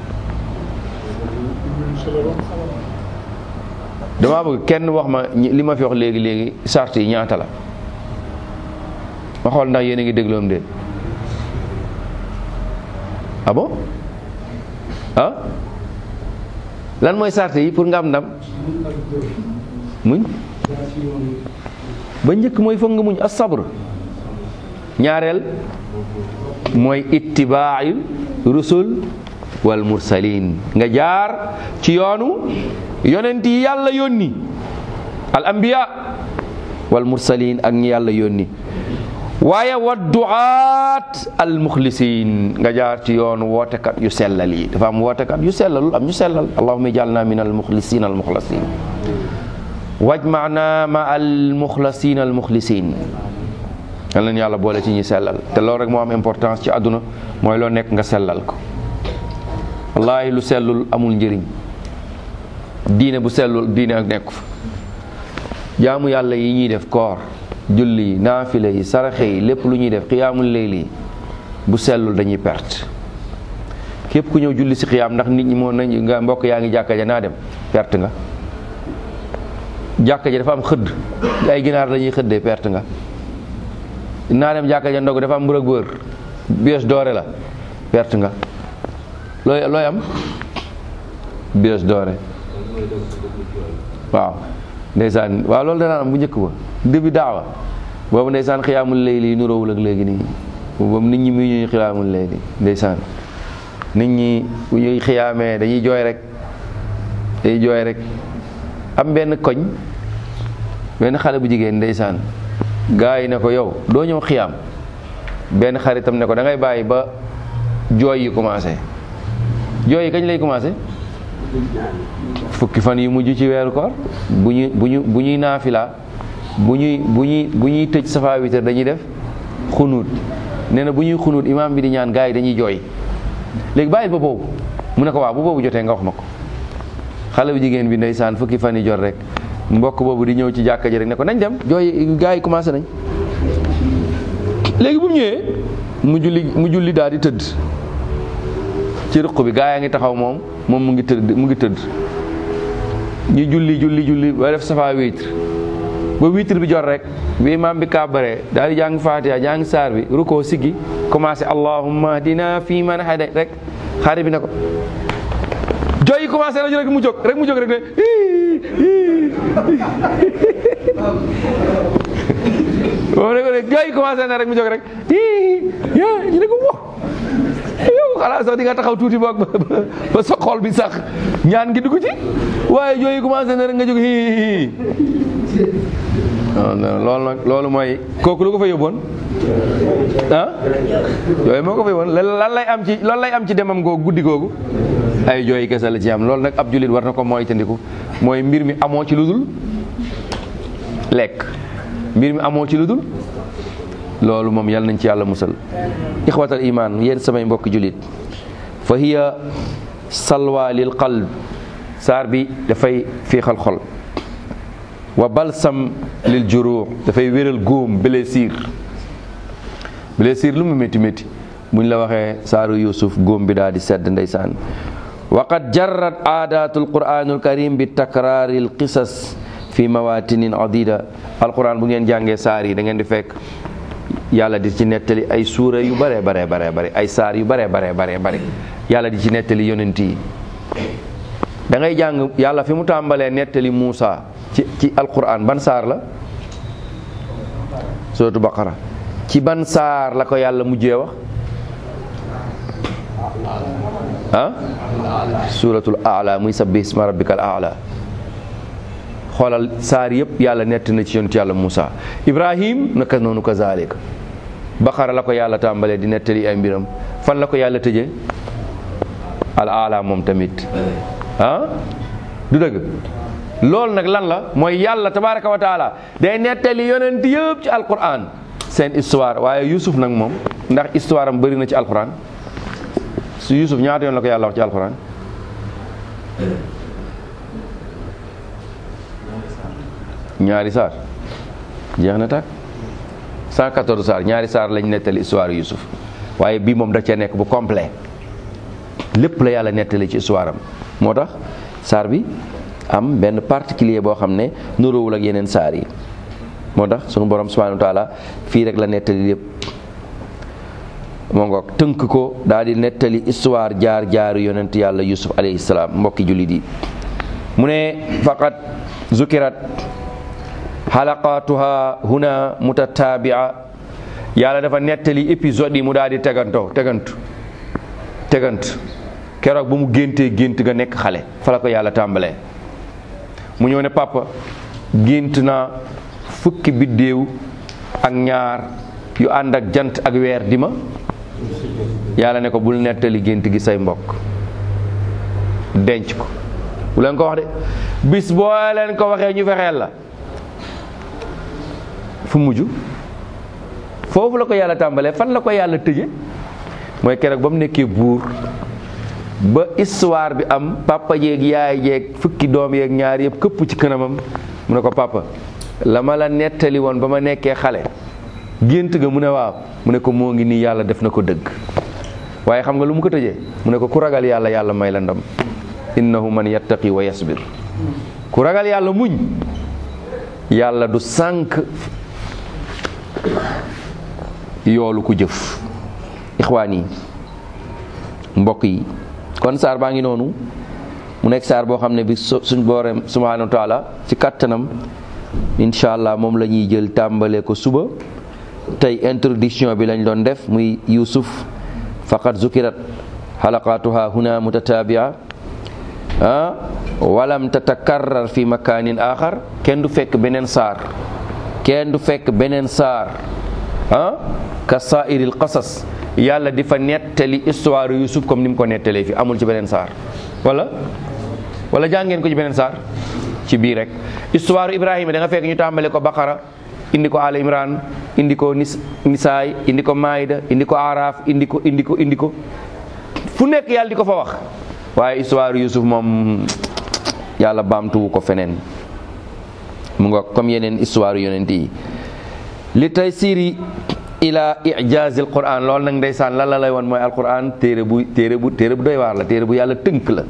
damaa bëgg kenn wax ma li ma fi wax léegi léegi sart yi ñaata la ma xool ndax yéen a ngi dégloom de ah bon ah lan mooy sart yi pour nga am ndam muñ ba njëkk mooy foog nga muñ as sabr ñaareel mooy ittibaayu rusul wal mursalin nga jaar ci yoonu yonent yi yàlla yónni al anbiya wal mursalin ak ñi yàlla yónni waaye wa duaat al muxlisin nga jaar ci yoonu wootekat yu sellal yi dafa am wootekat yu sellalul am ñu sellal allahumma ij'alna min al muxlisin al muxlasin wajmana ma al muxlasin al muxlisin yal nañu yàlla boole ci ñi sellal te loolu rek moo am importance ci àdduna mooy loo nekk nga sellal ko wallaahi lu sellul amul njëriñ diine bu sellul diine ak nekku fa jaamu yàlla yi ñuy def koor julli yi naafile yi saraxe yi lépp lu ñuy def xiyaamul layli yi bu sellul dañuy perte képp ku ñëw julli si xiyaam ndax nit ñi moo nañ nga mbokk yaa ngi jàkka ja naa dem perte nga jàkka ja dafa am xëdd ay ginaar lañuy xëddee perte nga naa dem jàkka ja ndog dafa am mbër ak bër bies doore la perte nga looy looy am bies doore waaw ndeysaan waaw loolu danaan am bu njëkk ba début daawa boobu ndeysaan xiyaamul layli yi nuróowul ak léegi nii boobu nit ñi muy ñuy xiyaamul layli ndeysaan nit ñi bu ñuy xiyaamee dañuy jooy rek dañuy jooy rek am benn koñ benn xale bu jigéen ndeysaan gaa yi ne ko yow doo ñëw xiyaam benn xaritam ne ko da ngay bàyyi ba jooy yi commencé jooy yi kañ lay commencé fukki fan yu mujj ci weeru koor bu ñu bu ñu bu ñuy naafila bu ñuy bu ñuy bu ñuy tëj safa witar dañuy def xunuut nee na bu ñuy xunuut imaam bi di ñaan gaa yi dañuy jooy léegi bàyyil ba boobu mu ne ko waaw bu boobu jotee nga wax ma ko xale bu jigéen bi ndeysaan fukki fan yi jot rek mbokk boobu di ñëw ci jàkka ji rek ne ko nañ dem jooy gaa yi commencé nañ léegi bu mu ñëwee mu julli mu julli daal di tëdd ci ruq bi gaa yaa ngi taxaw moom moom mu ngi tëdd mu ngi tëdd ñu julli julli julli ba def safa witre ba witre bi jot rek bi imaam bi kàbbaree daal di jàng fatiha jàng saar bi rukkoo siggi commencé allahumma dina fi man hada rek xaari bi ne ko jooy yi commencé rajo rek mu jóg rek mu jóg rek ne boobu ne ko ne jooy yi commencé na rek mu jóg rek ñu ne ko wax yow xalaat sax di nga taxaw tuuti boog ba sa xol bi sax ñaan gi dugg ci waaye yooyu commencé na rek nga jóg hii non non loolu nag loolu mooy kooku lu ko fa yóbboon ah yooyu moo ko fa yóbboon lan lay am ci loolu lay am ci demam googu guddi googu ay jooy kese la ci am loolu nag ab jullit war na ko mooy tandiku mooy mbir mi amoo ci lu dul lekk mbir mi amoo ci lu dul loolu moom yàlla nañ ci yàlla musal ixwatal iman yéen samay mbokk jullit fa hiya salwa lil qalb saar bi dafay fiixal xol wa balsam lil juruux dafay wéral góom blessure blessure lu mu métti métti buñ la waxee saaru yusuf góom bi daal di sedd ndeysaan waqad jarrat aadatul quranul karim bi takraaril qisas fi mawatinin adida alquran bu ngeen jàngee saar yi da ngeen di fekk yàlla di ci nettali ay suura yu bare bare bare bare ay saar yu bare bare bare bare yàlla di ci nettali yonent yi da ngay jàng yàlla fi mu tàmbalee nettali Muusa ci ci alquran ban saar la suratu baqara ci ban saar la ko yàlla mujjee wax ah suratul aala muy sabbih isma rabbikal aala xoolal saar yëpp yàlla nett na ci yonent yàlla Muusa Ibrahim naka noonu kazalika baqara la ko yàlla tàmbalee di nettali ay mbiram fan la ko yàlla tëjee al aala moom tamit ah du dëgg loolu nag lan la mooy yàlla tabaraka wa taala day nettali yonent yëpp ci alquran seen histoire waaye Yusuf nag moom ndax histoire am bëri na ci alquran su Yusuf ñaata yoon la ko yàlla wax ci alquran ñaari saar jeex na tàkk 114 saar ñaari saar lañ nettali histoire Yusuf waaye bii moom da cee nekk bu complet lépp la yàlla nettali ci histoire am moo tax saar bi am benn particulier boo xam ne nuróowul ak yeneen saar yi moo tax sunu borom subhanahu wa taala fii rek la nettali lépp moo ngoog tënk ko daal di nettali histoire jaar jaaru yonent yàlla yusuf alayhi salaam mbokki jullit yi mu ne faqat zukirat xalaqatuha huna mutataabia yàlla dafa nettali épisode yi mu daal di tegantoo tegantu tegant keroog ba mu géntee gént ga nekk xale fa la ko yàlla tàmbalee mu ñëw ne papa gént naa fukki biddéew ak ñaar yu ànd ak jant ak weer di ma yàlla ne ko bul nettali gént gi say mbokk denc ko bu leen ko wax de bis boo leen ko waxee ñu fexeel la fu mujj foofu la ko yàlla tàmbalee fan la ko yàlla tëje mooy keroog ba mu nekkee buur ba histoire bi am papa jeeg yaay jeeg fukki doom yeeg ñaar yëpp këpp ci kanamam mu ne ko papa la ma la nettali woon ba ma nekkee xale gént ga mu ne waaw mu ne ko moo ngi nii yàlla def na ko dëgg waaye xam nga lu mu ko tëjee mu ne ko ku ragal yàlla yàlla may la ndam innahu man yattaqi wa yasbir ku ragal yàlla muñ yàlla du sànk yoolu ku jëf ixwaan yi mbokk yi kon saar baa ngi noonu mu nekk saar boo xam ne bi suñ boorem subhanahu wa taala ci kàttanam incha allah moom la ñuy jël tàmbale ko suba tey introduction bi lañ doon def muy yusuf faqad zukirat xalaqatuha huna mutatabia ah walam tatakarrar fi makanin axar kenn du fekk beneen saar kenn du fekk beneen saar ah ka saairil qasas yàlla di fa nettali histoire yusuf comme ni mu ko nettalee fi amul ci beneen saar wala wala jàngeen ko ci beneen saar ci bii rek histoire ibrahima da nga fekk ñu tàmbale ko baqara indi ko al imran indi ko nis nisaay indi ko maayda indi ko araaf indi ko indi ko indi ko fu nekk yàlla di ko fa wax waaye histoire yusuf moom yàlla baamtuwu ko feneen mu nga comme yeneen histoire yonent yi li tay siri ila ijazil quran loolu nag ndeysaan lan la lay woon mooy alquran téere bu téere bu téere bu doy waar la téere bu yàlla tënk la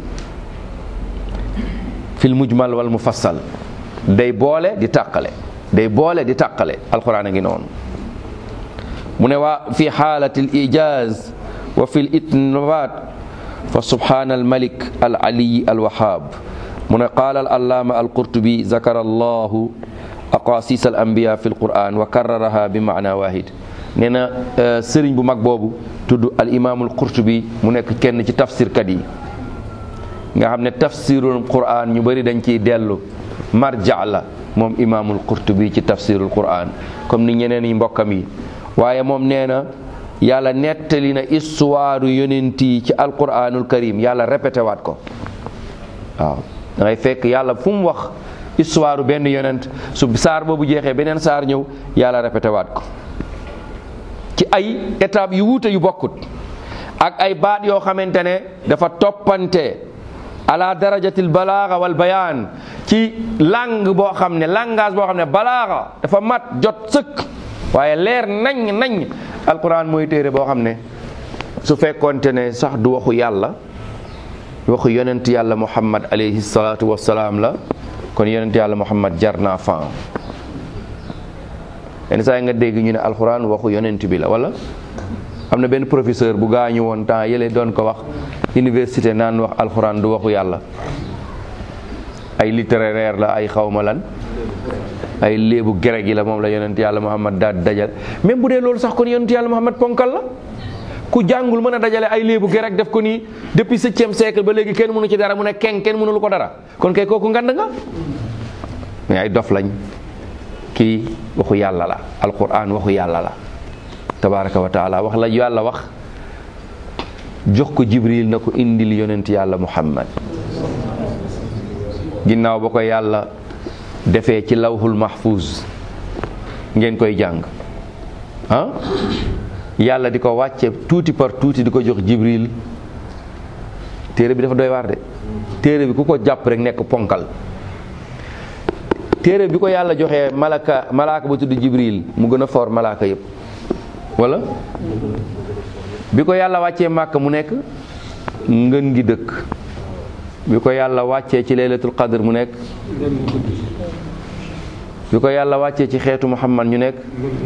fil mujmal wal mufassal day boole di tàqale day boole di tàqale alquran a ngi noonu mu ne waa fi xaalati al ijaz wa fi l itnabat fa subhana al malik al aliyi al wahab mu ne qaala al allaama al qurtubi zakara allahu aqasis al anbiya fi l quran wa karraraha bi maana wahid nee na sëriñ bu mag boobu tudd al imaamul qurtubi mu nekk kenn ci tafsirkat yi nga xam ne tafsirul quran ñu bëri dañ ciy dellu marja la moom imaamul qurtubi ci tafsirul quran comme ni ñeneen yi mbokkam yi waaye moom nee na yàlla nettali na histoire yonent yi ci alquranul karim yàlla répété waat ko waaw da ngay fekk yàlla fu mu wax histoire benn yonent su saar boobu jeexee beneen saar ñëw yàlla répété waat ko ci ay étapes yu wuute yu bokkut ak ay baat yoo xamante ne dafa toppante ala darajatil balaaga wal bayaan ci langue boo xam ne langage boo xam ne balaaga dafa mat jot sëkk waaye leer nañ nañ alquran mooy téere boo xam ne su fekkonte ne sax du waxu yàlla waxu yonent yàlla muhammad alayhi salaatu wassalaam la kon yonent yàlla muhammad jar naa fan yenn saa yi nga dégg ñu ne alquran waxu yonent bi la wala am na benn professeur bu gaañu woon temps yële doon ko wax université naan wax alxuraan du waxu yàlla ay littéraire la ay xawma lan ay léebu grec yi la moom la yonent yàlla muhammad daal dajal même bu dee loolu sax kon yonent yàlla muhammad ponkal la ku jàngul mën a dajale ay léebu grec def ko nii depuis septième siècle ba léegi kenn mënu ci dara mu ne keng kenn mënulu ko dara kon kay kooku ngand nga mais ay dof lañ kii waxu yàlla la alquran waxu yàlla la tabaraka wa taala wax la yàlla wax jox ko jibril na ko indil yonent yàlla muhammad ginnaaw ba ko yàlla defee ci lawhul mahfuz ngeen koy jàng ah yàlla di ko wàcce tuuti par tuuti di ko jox jibril téere bi dafa doy waar de téere bi ku ko jàpp rek nekk ponkal téere bi ko yàlla joxee malaka malaaka ba tudd jibril mu gën a foor malaaka yépp wala bi ko yàlla wàccee màkk mu nekk ngën gi dëkk bi ko yàlla wàccee ci laylatul qadr mu nekk bi ko yàlla wàccee ci xeetu muhammad ñu nekk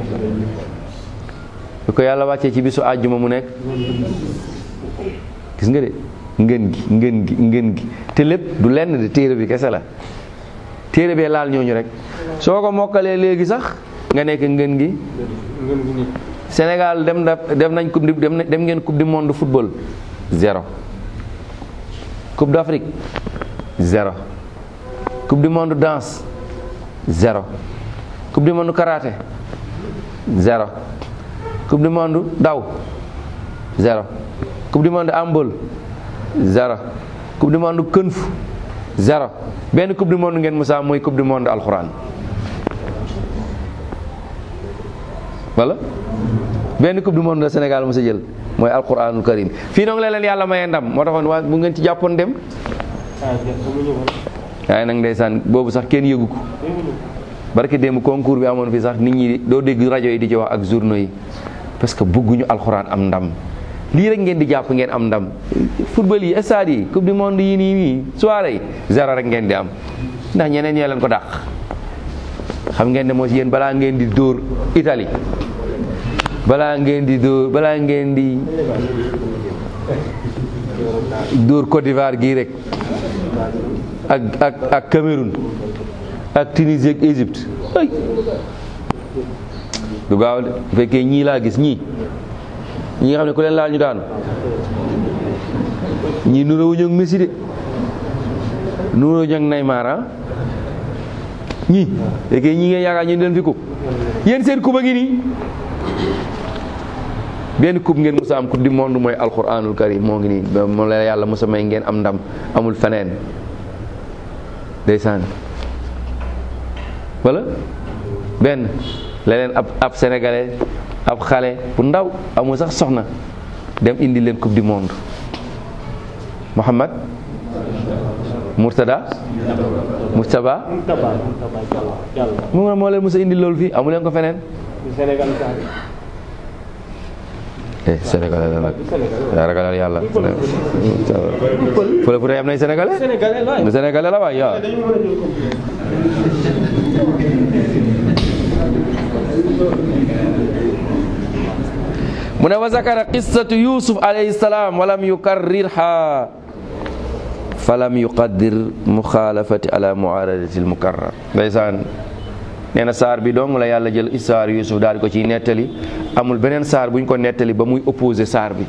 bi ko yàlla wàccee ci bisu àjjuma mu nekk gis nga de ngën gi ngën gi ngën gi te lépp du lenn de téere bi kese la téere bee laal ñooñu rek soo ko mokkalee léegi sax nga nekk ngën gi Sénégal dem na dem nañ coupe du dem dem ngeen coupe du monde football zéro coupe d'Afrique zéro coupe du monde danse zéro coupe du monde karaté zéro coupe du monde daw zéro coupe du monde handball zéro coupe du monde kënf zéro benn coupe du monde ngeen musa mooy coupe du monde alxuraan wala benn coupe du monde la Sénégal mos a jël mooy alquranul karim fii noonu la leen yàlla mayee ndam moo taxoon waa bu ngeen ci jàppoon dem waaye nag ndeysaan boobu sax kenn yëgu ko barki démb concours bi amoon fii sax nit ñi doo dégg rajo yi di ci wax ak journaux yi parce que bëgguñu alxuraan am ndam lii rek ngeen di jàpp ngeen am ndam football yi stade yi coupe du monde yi nii nii soirée yi zéro rek ngeen di am ndax ñeneen ñee leen ko dàq xam ngeen ne moo si yéen balaa ngeen di dóor Italie balaa ngeen di dóor balaa ngeen di dóor Côte d'Ivoire gii rek ak ak ak Cameroun ak Tunisie ak Égypte ay du gaaw de bu fekkee ñii laa gis ñii ñi nga xam ne ku leen laal ñu daanu ñii nuróowuñu ak Messi de nuróowuñu ak Neymar ah ñii fekkee ñii ngeen yaakaar ñu leen fi ko yéen seen kuba ngi nii benn coupe ngeen musa am coupe du monde mooy alquranul karim moo ngi nii moom la yàlla musa may ngeen am ndam amul feneen ndeysaan wala benn leneen ab ab sénégalais ab xale bu ndaw amul sax soxna dem indi leen coupe du monde Muhammad Murtada Mustaba mu moo leen musa indi loolu fii amu leen ko feneen eh sénégalais la nag yaa ragalal yàlla fële fu dee am nay sénégalais lu sénégalais la waay yaa mu ne wa zakara qissatu yusuf alayhi salaam walam yukarrirha falam yuqaddir muxaalafati ala muaaradati almukarrar ndeysaan nee na saar bi dong la yàlla jël histoire Yuusuf daal di ko ciy nettali amul beneen saar buñ ko nettali ba muy opposé saar bi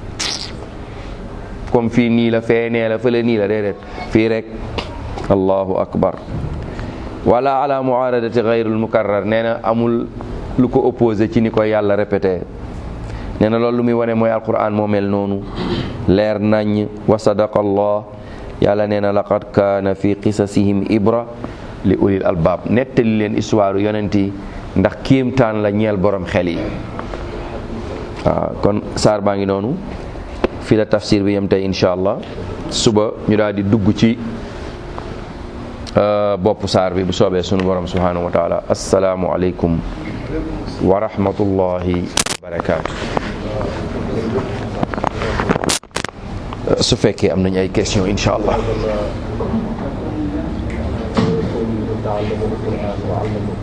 comme fii nii la fee nee la fële nii la déedéet fii rek allahu akbar wala ala muaradati gayrul mukarrar nee na amul lu ko opposé ci ni ko yàlla répété nee na loolu lu muy wane mooy alquran moo mel noonu leer nañ wa sadaqa allah yàlla nee na laqad kaana fi qisasihim ibra li ulil albaab nettali leen histoire yonent yi ndax kéemtaan la ñeel borom xel yi waaw kon saar baa ngi noonu fii la tafsir bi yem tey incha allah suba ñu daal di dugg ci bopp saar bi bu soobee sunu borom subhanahu wa taala asalaamu aleykum wa rahmatullahi wa barakaatu su fekkee am nañ ay question incha allah